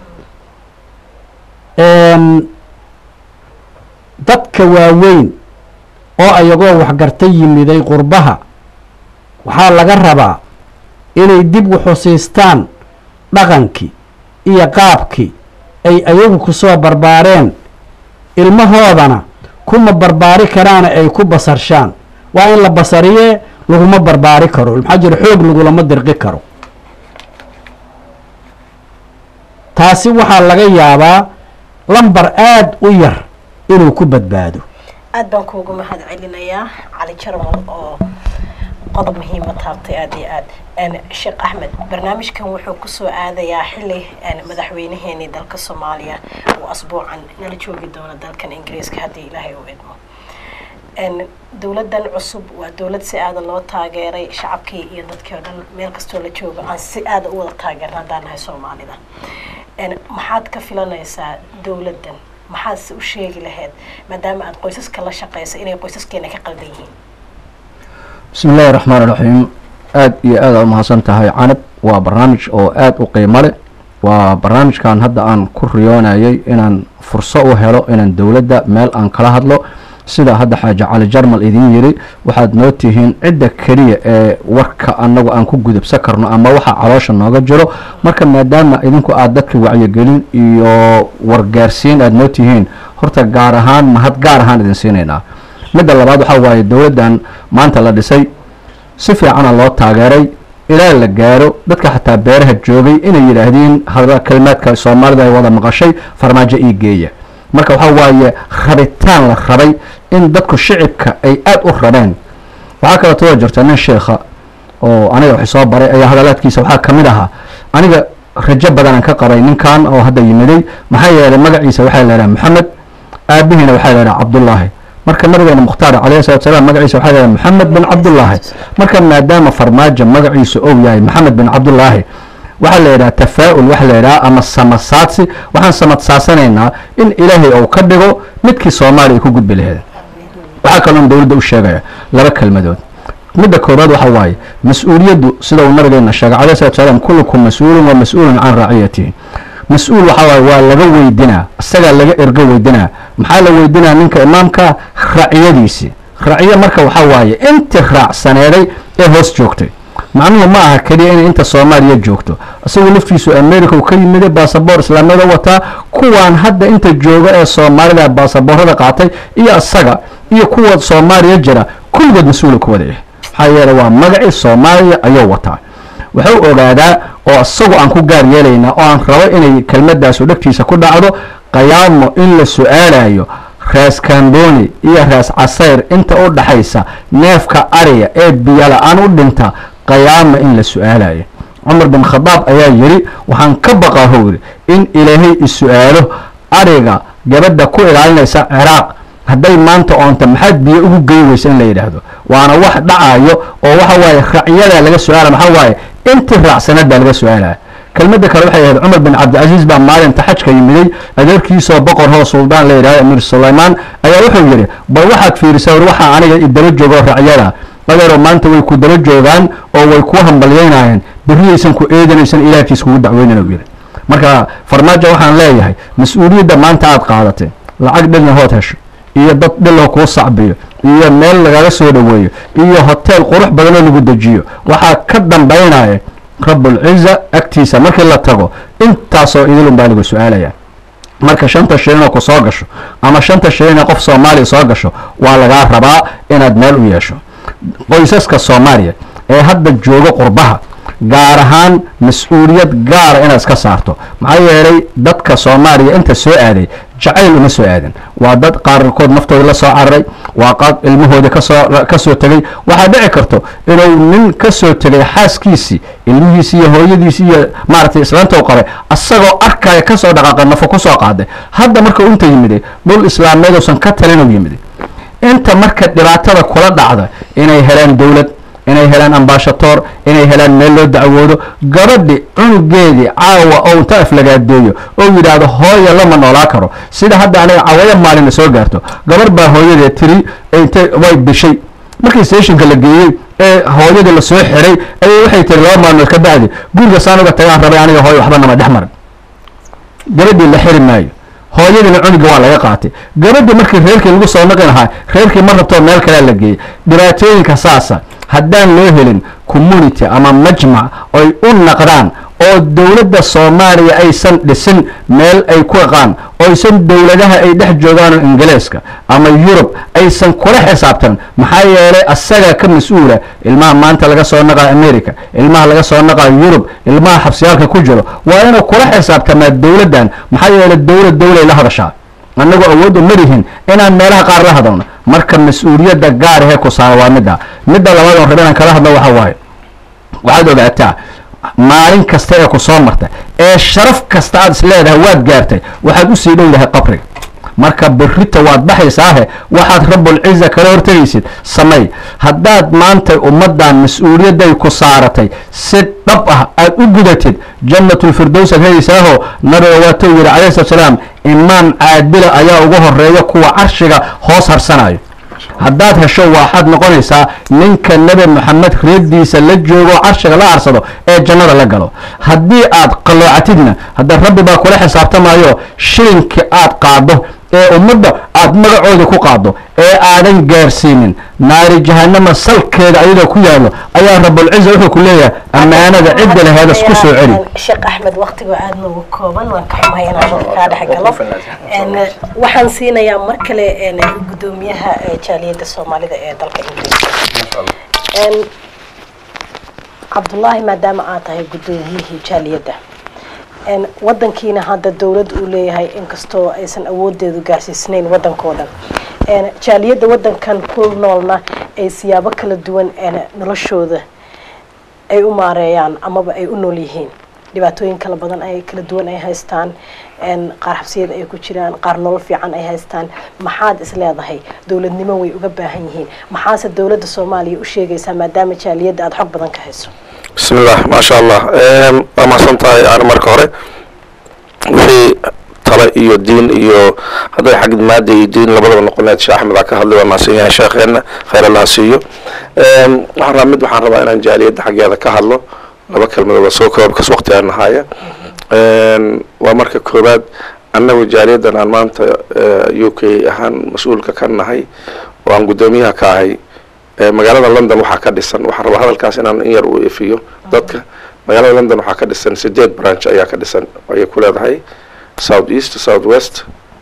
dadka waaweyn oo ayagoo waxgarta yimiday qurbaha waxaa laga rabaa inay dib u xusiistaan dhaqankii iyo qaabkii ay ayagu kusoo barbaareen ilmahoodana kuma barbaari karaana ay ku basarshaan waa in la basariyee laguma barbaari karo maxaa jira xoog lagulama dirqi karo taasi waxaa laga yaabaa lambar aada u yar inuu ku badbaado aad baan kuugu mahad celinayaa cali jarmal oo qodob muhiima taabtay aada iyo aad sheekh axmed barnaamijkan wuxuu kusoo aadayaa xili madaxweynaheenii dalka soomaaliya uu asbuucan nala joogi doono dalkan ingiriiska haddii ilaahay u idmo dowladan cusub waa dowlad si aada loo taageeray shacabkii iyo dadkii oo dhan meel kastoo la joogo aan si aada u wada taageerna haddaan nahay soomaalida maxaad ka filanaysaa dowladdan maxaadse u sheegi lahayd maadaama aada qoysaska la shaqeysa inay qoysaskeena ka qaldan yihiin bismi illaahi raxmaan iraxiim aada iyo aad aa umahadsan tahay canab waa barnaamij oo aada u qiimo leh waa barnaamijkan hadda aan ku riyoonayay inaan furso u helo inaan dowladda meel aan kala hadlo sida hadda xaaji cali jarmal idin yiri waxaad noo tihiin cidda keliya ee warka annagu aan ku gudubsan karno ama waxa caloosha nooga jiro marka maadaama idinku aad dadka wacyigelin iyo wargaarsiin aad noo tihiin horta gaar ahaan mahad gaar ahaan idin siinaynaa midda labaad waxaa waaye dowladdan maanta la dhisay si fiicana loo taageeray ilaa la gaaro dadka xataa beeraha joogay inay yidhaahdiin kalimaadka soomaalida ay wada maqashay farmaajo ii geeya marka waxaa waaye rabitaan la rabay in dadku shicibka ay aada u rabeen waxaa kaleeto waa jirta nin sheekha oo aniga wax soo baray ayaa hadalaadkiisa waxaa ka mid ahaa aniga rajo badanaan ka qabay ninkan oo hadda yimiday maxaa yeelay magaciisa waxaa la yidhaha maxamed aabihiina waxaa la yidhaha cabdullaahi marka nabigeena mukhtaar calayhi salatu salaam magaciisa waxaa la yidhaha maxamed bin cabdullaahi marka maadaama farmaajo magaciisa ou yahay maxamed bin cabdullaahi waxaa la yidhaha tafaa'ul waxa la yidhaha ama samasaadsi waxaan samadsaasanaynaa in ilaahay ou ka dhigo midkii soomaaliya ay ku gudbi laheed waxaa kaloon dowladda u sheegaya laba kelmadood midda koobaad waxa waaye mas-uuliyaddu sida uu nabigeena sheegay calayhi salatu salaam kullukum mas-uulun wa mas-uulun can raaciyatihi mas-uul waxaa waaye waa laga weydinaa isagaa laga ergo weydinaa maxaa la weydinaa ninka imaamka raciyadiisii raciyo marka waxaa waaye intii raacsaneeday ee hoos joogtay macnuhu ma aha keliya inay inta soomaaliya joogto isagu laftiisu america u ka yimiday baasaboor islaamiyada wataa kuwaan hadda inta jooga ee soomaalida baasaboorada qaatay iyo isaga iyo kuwa soomaaliya jira kulligood mas-uula ku wada yahay maxaa yeele waa magacii soomaaliya ayuu wataa wuxuu ogaadaa oo isagu aan ku gaar yeelaynaa oo aan rabo inay kelmadaasu dhegtiisa ku dhacdo qayaamo in la su-aalayo raas kamboni iyo raas casayr inta u dhaxaysa neefka ariya ee biyola-aan u dhinta qayaama in la su-aalayo cumar bin khadaab ayaa yidhi waxaan ka baqaa how yidhi in ilaahay is-su-aalo ariga gabadha ku ilaalinaysa ciraaq hadday maanta oonta maxaad biyo ugu gey weysa in la yidhaahdo waana wax dhacayo oo waxa waaye racyadaa laga su-aala maxaa waaye intii raacsanad baa laga su-aalaya kelmadda kale waxay ahayd cumar bin cabdicasiis baa maalinta xajka yimiday adeerkiisoo boqor hoo suldaan la yidhahdo amiir sulaymaan ayaa wuxuu yidhi bal waxaad fiirisaa war waxaa aniga idaba joogo racyada adeero maanta way ku daba joogaan oo way ku hambalyeynayeen berriyaysan ku eedanaysan ilaahkiis kugu dacweynan u yidhi marka farmaajo waxaan leeyahay mas-uuliyadda maanta aad qaadatay lacag dhilna hood hesho iyo dad dhiloo kuu sacbiyo iyo meel lagaga soo dhoweeyo iyo hoteel qurux badanoo lagu dejiyo waxaa ka dambaynaya rabulciza agtiisa markii la tago intaasoo idilun baa lagu su-aalaya marka shanta shilinoo ku soo gasho ama shanta shilinoo qof soomaaliya soo gasho waa lagaa rabaa inaad meel u yeesho qoysaska soomaaliya ee hadda jooga qurbaha gaar ahaan mas-uuliyad gaara inaad iska saarto maxaa yeelay dadka soomaaliya inta soo aaday jacayl uma soo aadan waa dad qaarkood naftooda la soo cararay waa qaad ilmahooda kasoo ka soo tegay waxaa dhici karto inuu nin ka soo tegay xaaskiisii ilmihiisi iyo hooyadiisi iyo maaragtay islaanta qabay asagoo arkaya kasoo dhaqaaqa nafo kusoo qaaday hadda markuu inta yimiday dhul islaameed uusan ka talin yimiday inta marka dhibaatada kula dhacda inay helaan dowlad inay helaan ambashatoor inay helaan meel loo dacwoodo gabadhi cunugeedii caawa oo inta aflagaadeeyo oo yidhaahdo hooya lama noolaa karo sida hadda aniga cawaya maalina soo gaarto gabar baa hooyadee tiri intay way bishay markii stationka la geeyey ee hooyadii lasoo xiray ayay waxay tiri laba maalmood ka bacdi guriga saan uga tagaan rabay aniga hooya waxba nama dhex marin gabadhii la xiri maayo hooyadiina cunuga waa laga qaatay gabadhii markii reerkii lagu soo naqi lahaa reerkii ma rabtoo meel kalea la geeyey dhibaatooyinka saasa haddaan loo helin community ama majmac ay u naqdaan oo dowladda soomaaliya aysan dhisin meel ay ku aqaan oysan dowladaha ay dhex joogaan oo ingiriiska ama yurub aysan kula xisaabtan maxaa yeelay asaga ka mas-uula ilmaha maanta laga soo naqayo america ilmaha laga soo naqayo yurub ilmaha xabsiyaalka ku jiro waa inuu kula xisaabtamaa dowladdan maxaa yeelay dowlad dowlay la hadashaa annagu awood u marihin inaan meelaha qaar la hadalno marka mas-uuliyadda gaar ahee ku saara waa midda midda labaad oon raba inaan kala hadlo waxa waaye waxaad ogaataa maalin kasta ee ku soo marta ee sharaf kasta aad is leedahay waad gaartay waxaad usii dhow yahay qabriga marka berrita waad baxaysaahe waxaad rabulciza kala hortegaysid samey haddaad maanta ummaddan mas-uuliyadday ku saaratay si dhab ah aad u gudatid jannatulfirdows aad helaysaaho nabiga waatou yidhi calayhi salatu salaam imaam caadila ayaa ugu horeeya kuwa carshiga hoos harsanayo haddaad hesho waxaad noqonaysaa ninka nebi moxamed reerdiisa la joogo carshiga la aarsado ee jannada la galo haddii aad qalloocatidna hadda rabbi baa kula xisaabtamayo shilinka aad qaado ee ummadda aad magacooda ku qaado ee aadan gaarsiinin naari jahanama salkeeda ayadoo ku yaallo ayaa rabulciza wuxuu ku leeyahay ammaanada cidda laheeda isku soo celi sheekh axmed waktigoo aada noogu kooban waan ka xumahay inaan dadka kaa dhex galo waxaan siinayaa mar kale gudoomiyaha jaaliyadda soomaalida ee dalka ingiriiska cabdullaahi maadaama aad tahay gudoomiyihii jaaliyadda wadankiina hadda dowlad uu leeyahay inkastoo aysan awoodeedu gaarsiisnayn wadankoo dhan jaaliyadda wadankan ku noolna ay siyaabo kala duwan noloshooda ay u maareeyaan amaba ay u nool yihiin dhibaatooyin kala badan ay kala duwan ay haystaan qaar xabsiyada ay ku jiraan qaar nolol fiican ay haystaan maxaad is leedahay dowladnimo way uga baahan yihiin maxaase dowladda soomaaliya u sheegaysaa maadaama jaaliyadda aada xog badan ka hayso bismillah maasha allah waa mahadsan tahay yani marka hore wixii tale iyo diin iyo hadday xag maada iyo diin labadaba noqoneed sheekh axmed aa ka hadlay waa mahadsan yahay sheekheena khayr allaha siiyo waxaan rabaa mid waxaan rabaa inaan jaaliyadda xaggeeda ka hadlo laba kelmadood waa soo koob kas waqti aan nahaya waa marka koobaad annagu jaaliyaddan aan maanta u k ahaan mas-uulka ka nahay oo aan guddoomiyaha ka ahay magaalada london waxaa ka dhisan waxaan rabaa hadalkaas inaan in yar u ifiyo dadka magaalada london waxaa ka dhisan sideed branch ayaa ka dhisan ayay ku leedahay south east south west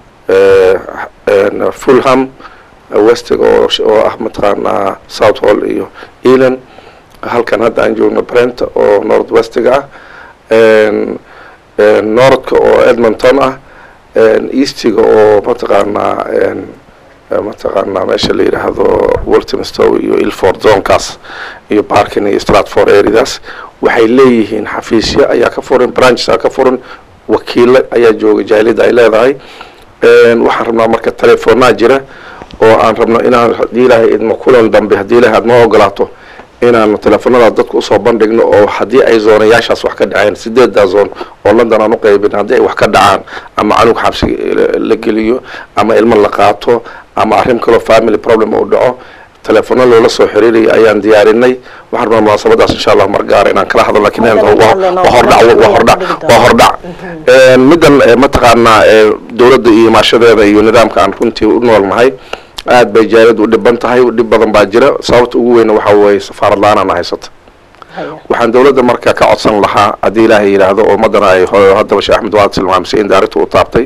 fulham westig oo oo ah mataqaanaa south hall iyo elan halkan hadda aan joogno brent oo north westiga ah northka oo edmonton ah eastiga oo mataqaanaa mataqaanaa meesha la yidhaahdo waltimstow iyo ilford zonkaas iyo barkin iyo stratford areadaas waxay leeyihiin xafiisyo ayaa ka furan branches aa ka furan wakiilo ayaa jooga jaaliyadda ay leedahay waxaan rabnaa marka telefoonaa jira oo aan rabno inaan haddii ilaahay idmo kulan dambe haddii ilahay aad noo ogolaato inaanu teleefonada dadka usoo bandhigno oo haddii ay zoonayaashaas wax ka dhaceen sideedaa zoon oo london aan uqaybin haddii ay wax ka dhacaan ama canug xabsi la geliyo ama ilmo la qaato ama arrin kaloo family problem uu dhaco telefono loola soo xiriiraya ayaan diyaarinay waxaan rabaa munaasabadaas insha allah margaara inaan kala hadlo lakin waa hordhac waa hordhac waa hordhac middan mataqaanaa dowladda iyo imaashadeeda iyo nidaamka aan runtii u noolnahay aad bay jaaliyaddu u dhiban tahay dhib badan baa jira sababta ugu weyna waxaa weeye safaarad la-aanana haysata waxaan dowladda marka ka codsan lahaa haddii ilaahay yidhaahdo oo ummaddana ay haddaba sheekh axmed waad tilmaamsay in daarinta u taabtay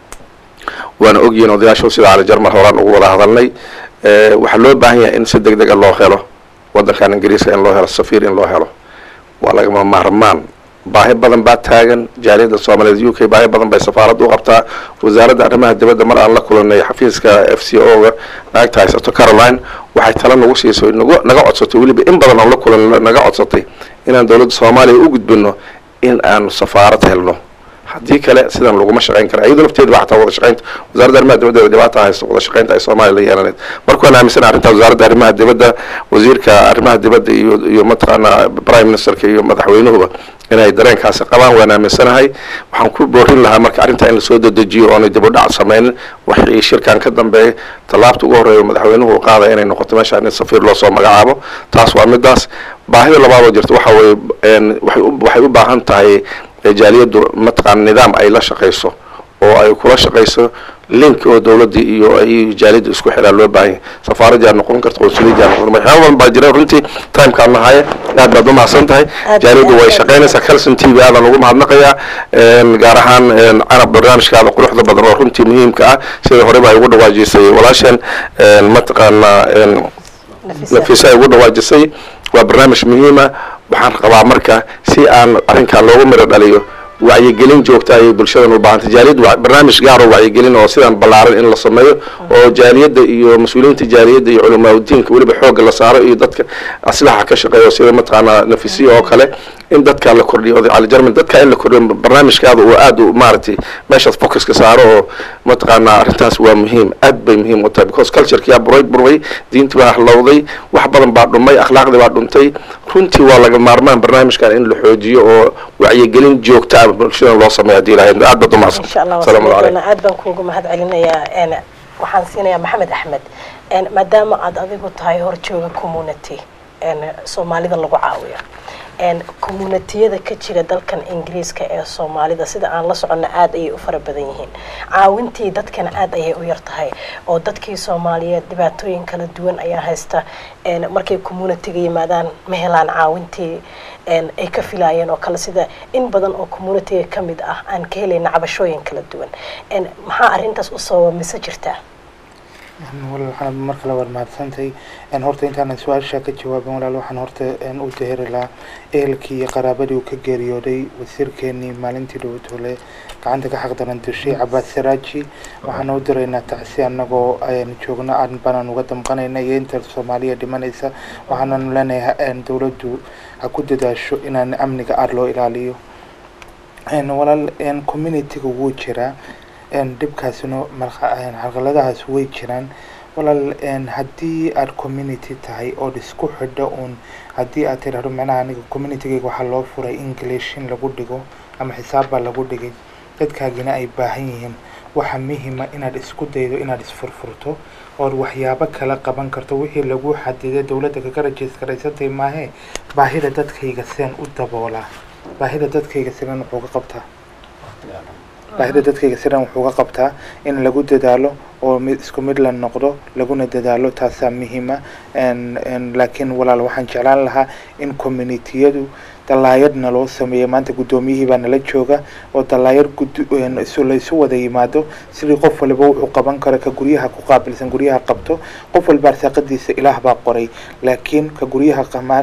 waana ogyihiin odayaashu sida cali jarmal horaan ugu wada hadalnay waxaa loo baahan yahay in si deg dega loo helo waddankan ingiriiska in loo helo safiir in loo helo waa lagama maarmaan baahi badan baa taagan jaaliyadda soomaaliyeed u k baahi badan bay safaaradda u qabtaa wasaaradda arrimaha dibadda mar aan la kulanay xafiiska f c o ga naagta haysato caroline waxay tala nagu siisay nagu naga codsatay weliba in badan aan la kulan naga codsatay inaan dowladda soomaaliya u gudbino in aanu safaarad helno haddii kale sidan laguma shaqayn kara iyadoo lafteeda ba xataa wada shaqaynta wasaaradda arrimaha dibadda dhibaata haysto wada shaqaynta ay soomaaliya la yeelaneed marka waan aaminsan arrintaa wasaaradda arrimaha dibadda wasiirka arrimaha dibadda iyo iyo mataqaanaa prime ministerka iyo madaxweynuhuba inay dareenkaasi qabaan waan aaminsanahay waxaan ku boorin lahaa marka arrintaa in lasoo dedejiyo oonay dib u dhac sameynin waxii shirkan ka dambeeyay tallaabta ugu horreeya madaxweynuhu uu qaadaya inay noqoto meeshaan in safiir loosoo magacaabo taas waa midaas baahida labaadoo jirta waxa weeye waxay u waxay u baahan tahay jaaliyaddu mataqaana nidaam ay la shaqayso oo ay kula shaqayso link oo dowladda iyo ay jaaliyadda isku xidhaan loo baahan yahay safaaradaa noqon karta qonsuliyaddaa noqon waxyaaba badan baa jira runtii timekaan nahaya aad baad u mahadsan tahay jaaliyaddu way shaqaynaysaa calson t v aadaan ugu mahadnaqayaa gaar ahaan carab barnaamijkaada quruxda badan oo runtii muhiimka ah sida horeba ay ugu dhawaajisay walaasheen mataqaanaa nafisa ay ugu dhawaajisay waa barnaamij muhiima waxaan qabaa marka si aan arrinkan loogu miro dhaliyo wacyigelin joogta ayay bulshadan u baahantay jaaliyad barnaamij gaar oo wacyigelin oo sidaan ballaaran in la sameeyo oo jaaliyadda iyo mas-uuliyiinta jaaliyadda iyo culamaauddiinka weliba xoogga la saaro iyo dadka aslaxa ka shaqeeyo sida mataqaanaa nafisiya oo kale in dadka la kordhiyo oday cali jarman dadka in la kordhiyo barnaamijkaada oo aad u maaragtay meeshaas focuska saaro oo mataqaanaa arrintaas waa muhiim aad bay muhiim u tahay because culturekiyaa buray burway diintii baa halowday wax badan baa dhumay akhlaaqdii baa dhuntay runtii waa laga maarmaan barnaamijkan in la xoojiyo oo wacyigelin joogta ah bulshadan loo sameeyo haddii ilahay aad baad u mahadsan insha allah asalaamu calaykum aad baan kuugu mahad celinayaa waxaan siinayaa maxamed axmed maadaama aada adigu tahay horjooga community soomaalida lagu caawiyo communitiyada ka jira dalkan ingiriiska ee soomaalida sida aan la soconna aada ayay u fara badan yihiin caawintii dadkana aada ayay u yar tahay oo dadkii soomaaliyeed dhibaatooyin kala duwan ayaa haysta markay communitiga yimaadaan ma helaan caawintii ay ka filaayeen oo kale sida in badan oo communitiga ka mid ah aan ka helayna cabashooyin kala duwan maxaa arrintaas u sababa mise jirtaa walaal waxaan mar kale waad mahadsantahay horta intaanan su-aasha ka jawaabin walaal waxaan horta u daheri lahaa ehelkii iyo qaraabadii uu ka geeriyooday wasiirkeenii maalintii dhowtole gacanta ka xaqdaran dushay cabaas saraaji waxaan u diraynaa tacsi anagoo joogno aan banaan uga damqanayna iyo inta soomaaliya dhimanaysa waxaananu leenahay dowladdu ha ku dadaasho inaan amniga aada loo ilaaliyo walaal communitiga wuu jiraa dhibkaasina carqaladahaas way jiraan walaal haddii aada community tahay ood isku xidho uun haddii aad tidhahdo macnaha aniga communitygayga waxaa loo furay english in lagu dhigo ama xisaab baa lagu dhigay dadkaagina ay baahan yihiin waxaa muhima inaad isku daydo inaad isfurfurto ood waxyaabo kala qaban karto wixii lagu xadiday dowladda kaga rajiisgaraysantay maahee baahida dadkayga seen u daboolaa baahida dadkayga sidan wuxuu ka qabtaa baahida dadkayga sidan wuxuu ka qabtaa in lagu dadaalo oo mid isku mid la noqdo laguna dadaalo taasaa muhiima laakiin walaal waxaan jeclaan lahaa in communitiyadu dalaayadna loo sameeyay maanta guddoomiyihii baa nala jooga oo dalaayad laysu wada yimaado sidii qof waliba wuxuu qaban karo ka guryaha ku qaabilsan guryaha qabto qof walba arsaaqadiisa ilaah baa qoray laakiin ka guryaha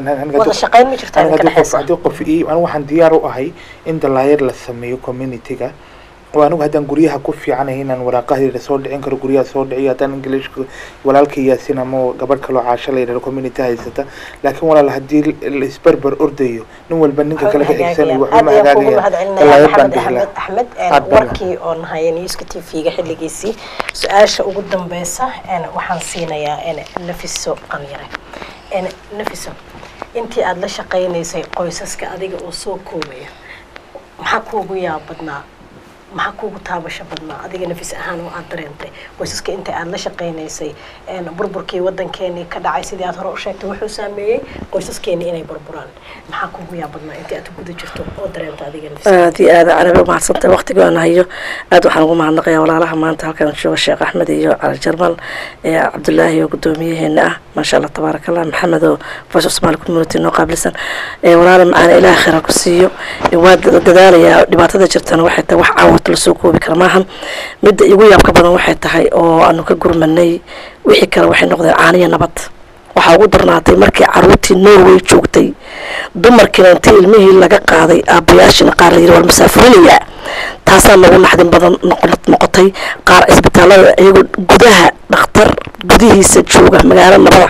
haddii qof anigu waxaan diyaar u ahay in dalaayad la sameeyo communityga oo anigu haddaan guryaha ku fiicanahay inaan waraaqaheeda soo dhicin karo guryaha soo dhiciyo haddaan englishka walaalka yaasin ama gabadh kaloo caasho la yidhahdo community haysata laakiin walaal haddii la isberber ordayo nin walba ninka kale ka xigsanayo waxba ma hagaagaya axmed warkii oo nahaya newska t v-ga xilligiisii su-aasha ugu dambeysa waxaan siinayaa nafiso qanyare nafiso intii aada la shaqaynaysay qoysaska adiga oo soo koobaya maxaa kuugu yaab badnaa maxaa kuugu taabasho badnaa adiga nafis ahaan oo aada dareentay qoysaska inta aada la shaqaynaysay burburkii wadankeenii ka dhacay sidii aad hore u sheegtay wuxuu saameeyey qoysaskeenii inay burburaan maxaa kuugu yaa badnaa intii aad guda jirto oo dareenta adiga nafis aad iyo aad carabi umahadsantahay waqtiga aan hayo aad waxaan ugu mahadnaqayaa walaalaha maanta halkan jooga sheekh axmed iyo cali jarmal cabdulaahi oo guddoomiyaheena ah maasha allah tabaaraka allah maxamed oo voice of somali community noo qaabilsan walaala macaana ilaah khayra ku siiyo waa dadaalayaa dhibaatada jirtana waxay tahay wax caawat lasoo koobi kara maahan midda igu yaabka badan waxay tahay oo aanu ka gurmanay wixii kale waxay noqdeen caaniya nabad waxaa ugu darnaatay markii caruurtii norway joogtay dumarkiina intii ilmihii laga qaaday aabbayaashina qaar la yiri war masaafurinayaa taasaa nagu naxdin badan noqotay qaar cisbitaalada iyagoo gudaha dhakhtar gudihiisa jooga magaalo nabada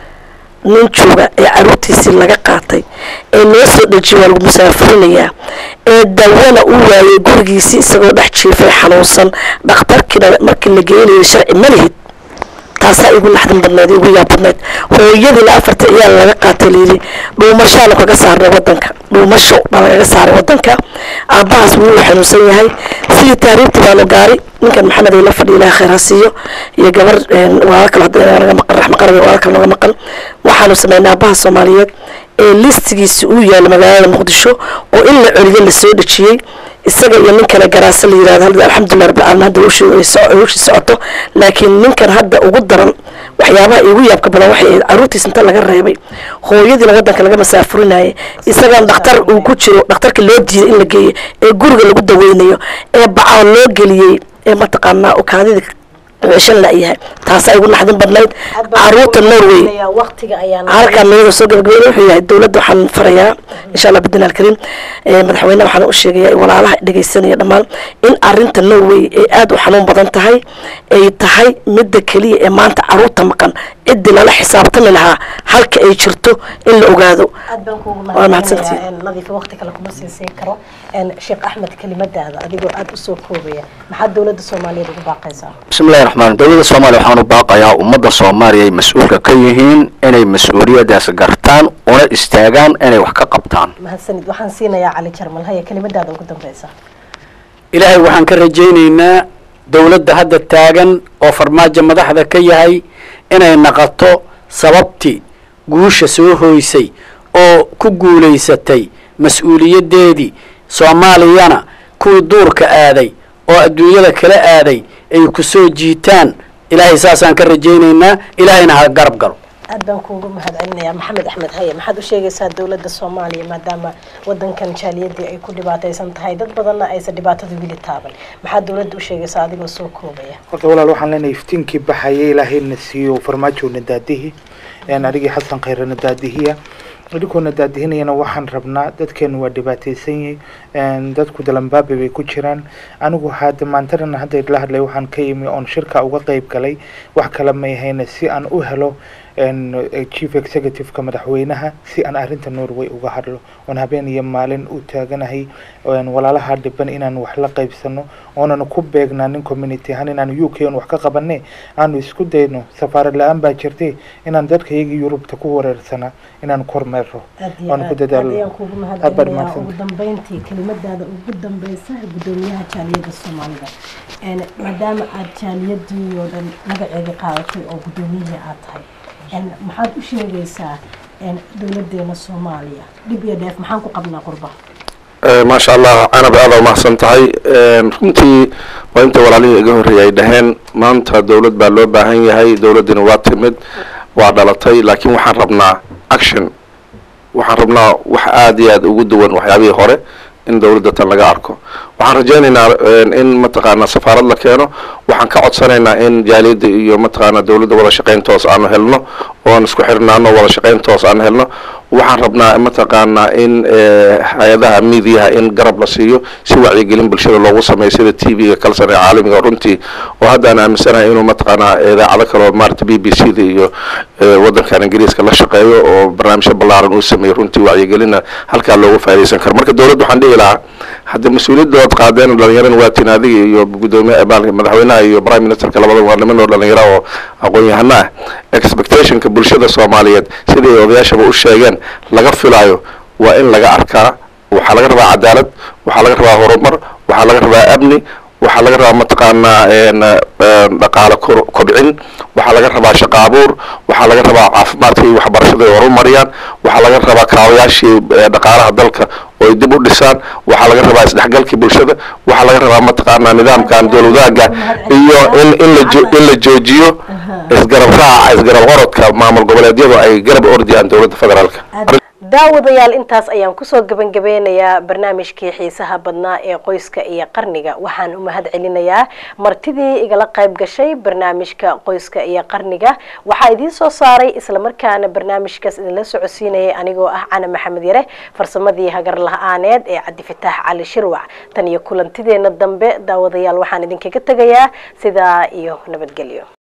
nin jooga ee caruurtiisii laga qaatay ee loo soo dhejiyay waa lagu musaafurinayaa ee dawana u waayay gurigiisii isagoo dhex jiifay xanuunsan dhakhtarkiina markii la geenayay sharci ma lihid taasaa igu naxdin badneed igu yaab badneyd hooyadiina afarta ciyaal laga qaatay layidhi dhuumashaanu kaga saarnay wadanka dhuumasho baa lagaga saaray wadanka aabbahaas wuu xanuunsan yahay sidii taariibtii baanu gaari ninkan maxamed ay la fadhiya ilaha khayr ha siiyo iyo gabar walaala kale hadda naga maqan raxma qarab walaala kale naga maqan waxaanu sameynay aabbaha soomaaliyeed ee listigiisi uu yaalo magaalada muqdisho oo in la celiyo lasoo dhejiyey isaga iyo nin kale garaasa la yirahdo hadda alxamdulilah rabbil caalamiin hadda hawshii socoto laakiin ninkan hadda ugu daran waxyaabaha igu yaabka badan waxay ahayd caruurtiis inta laga reebay hooyadiina wadanka laga masaafurinayay isagaan dhakhtar uu ku jiro dhakhtarka loo diiday in la geeyo ee guriga lagu daweynayo ee bacaa loo geliyey ee mataqaanaa ukaadida shan la-yahay taasaa igu naxdin badnayd caruurta norway halkaa meeda soo gabagabeyn wuxuu yahay dowladda waxaan farayaa insha allah bidin alkariim madaxweyne waxaan u sheegaya walaalaha dhegeysanaya dhammaan in arinta norway ay aada u xanuun badan tahay ay tahay midda keliya ee maanta caruurta maqan ciddii lala xisaabtami lahaa halka ay jirto in la ogaado waa mahadsantihiin nadiifa waqti kale kuma sii siin karo sheekh axmed kelimadaada adigoo aada usoo koobaya maxaa dowladda soomaaliyeed ugu baaqaysaa bismillahi raxmaan dowladda soomaaliya waxaan u baaqayaa ummadda soomaaliya ay mas-uulka ka yihiin inay mas-uuliyadaas gartaan una istaagaan inay wax ka qabtaan mahadsanid waxaan siinayaa cali jarmal haya kelimadaada ugu dambeysa ilaahay waxaan ka rajaynaynaa dowladda hadda taagan oo farmaajo madaxda ka yahay inay naqoto sababtii guusha soo hoysay oo ku guulaysatay mas-uuliyaddeedii soomaaliyana kuwii duurka aaday oo adduunyada kala aaday ay ku soo jiitaan ilaahay saasaan ka rajaynaynaa ilaahayna ha garab galo aad baan kuugu mahad celinayaa maxamed axmed haye maxaad u sheegaysaa dowladda soomaaliya maadaama wadankan jaaliyadii ay ku dhibaataysan tahay dad badanna aysan dhibaatada wili taaban maxaad dowladda u sheegaysaa adigoo soo koobaya horta walaal waxaan leenahay iftiinkii baxaya ilaahayna siiyo farmaajoona daadihi adigii xasan khayrana daadihiya idinkoona daadihinayana waxaan rabnaa dadkeenu waa dhibaataysan yahay dadku dalambaabi bay ku jiraan anigu hadda maantadana hadda la hadlay waxaan ka yimi oon shirka uga qeyb galay wax kale may hayna si aan u helo chief executive-ka madaxweynaha si aan arrinta norway uga hadlo oon habeen iyo maalin u taaganahay walaalaha dhiban inaan wax la qaybsano oonan ku beegnaanin community ahaan inaan u k on wax ka qabane aanu isku dayno safaarad la-aan baa jirtay inaan dadka iyagii yurubta ku wareersana inaan kormeero oon ku dadaalo kuugu mahadcelinayaa ugu dambeyntii kelimadaada ugu dambeysa guddoomiyaha jaaliyadda soomaalida maadaama aad jaaliyadii oo dhan magaceedii qaadatay oo guddoomiyihii aad tahay maxaad u sheegaysaa dowladeena soomaaliya dhib iyo dheef maxaan ku qabnaa qurba maasha allah canab aada umahadsan tahay runtii waa inta walaalihii iga horreeyay ay dhaheen maanta dowlad baa loo baahan yahay dowladdina waa timid waa dhalatay laakiin waxaan rabnaa action waxaan rabnaa wax aada iyo aada ugu duwan waxyaabihii hore in dowladda tan laga arko waxaan rajaynaynaa in mataqaana safaarad la keeno waxaan ka codsanaynaa in jaaliyadda iyo mataqaana dowladda wada shaqayn toos aanu helno oon isku xirnaano wada shaqayn toos aan helno waxaan rabnaa mataqaanaa in hay-adaha midiyaha in garab la siiyo si wacyigelin bulshada loogu sameeyo sida t v-ga kalsan ee caalamiga runtii oo hadda aan aaminsanahay inuu mataqaanaa idaacado kale oo maarata b b c da iyo wadankan ingiriiska la shaqeeyo oo barnaamijyo ballaaran uu sameeyo runtii wacyigelina halkaa looga faa'idaysan karo marka dowladda waxaan dhihi lahaa hadda mas-uuliyaddood qaadeen dhalinyarana waa tin adiga iyo gudoomiye madaxweynaha iyo prime ministerka labada waa niman oo dhalinyaro oo aqoon-yahano ah expectationka bulshada soomaaliyeed siday odayaashaba u sheegeen laga filaayo waa in laga arkaa waxaa laga rabaa cadaalad waxaa laga rabaa horumar waxaa laga rabaa amni waxaa laga rabaa mataqaanaa dhaqaale kobcin waxaa laga rabaa shaqa abuur waxaa laga rabaa caafimaadka iyo waxbarashada ay horumariyaan waxaa laga rabaa kaawayaashii dhaqaalaha dalka oo ay dib u dhisaan waxaa laga rabaa isdhexgalkii bulshada waxaa laga rabaa mataqaanaa nidaamkan dowladaaga iyo in in la in la joojiyo isgarab raaca isgarab orodka maamul goboleedyadu ay garab ordiyaan dowladda federaalka daawadayaal intaas ayaan kusoo gabangabeynayaa barnaamijkii xiisaha badnaa ee qoyska iyo qarniga waxaan u mahad celinayaa martidii igala qayb gashay barnaamijka qoyska iyo qarniga waxaa idiin soo saaray islamarkaana barnaamijkaas idinla socodsiinayay anigoo ah cana maxamed yare farsamadii hagar la-aaneed ee cabdifitaax cali shirwac tan iyo kulantideena dambe daawadayaal waxaan idinkaga tegayaa sidaa iyo nabadgelyo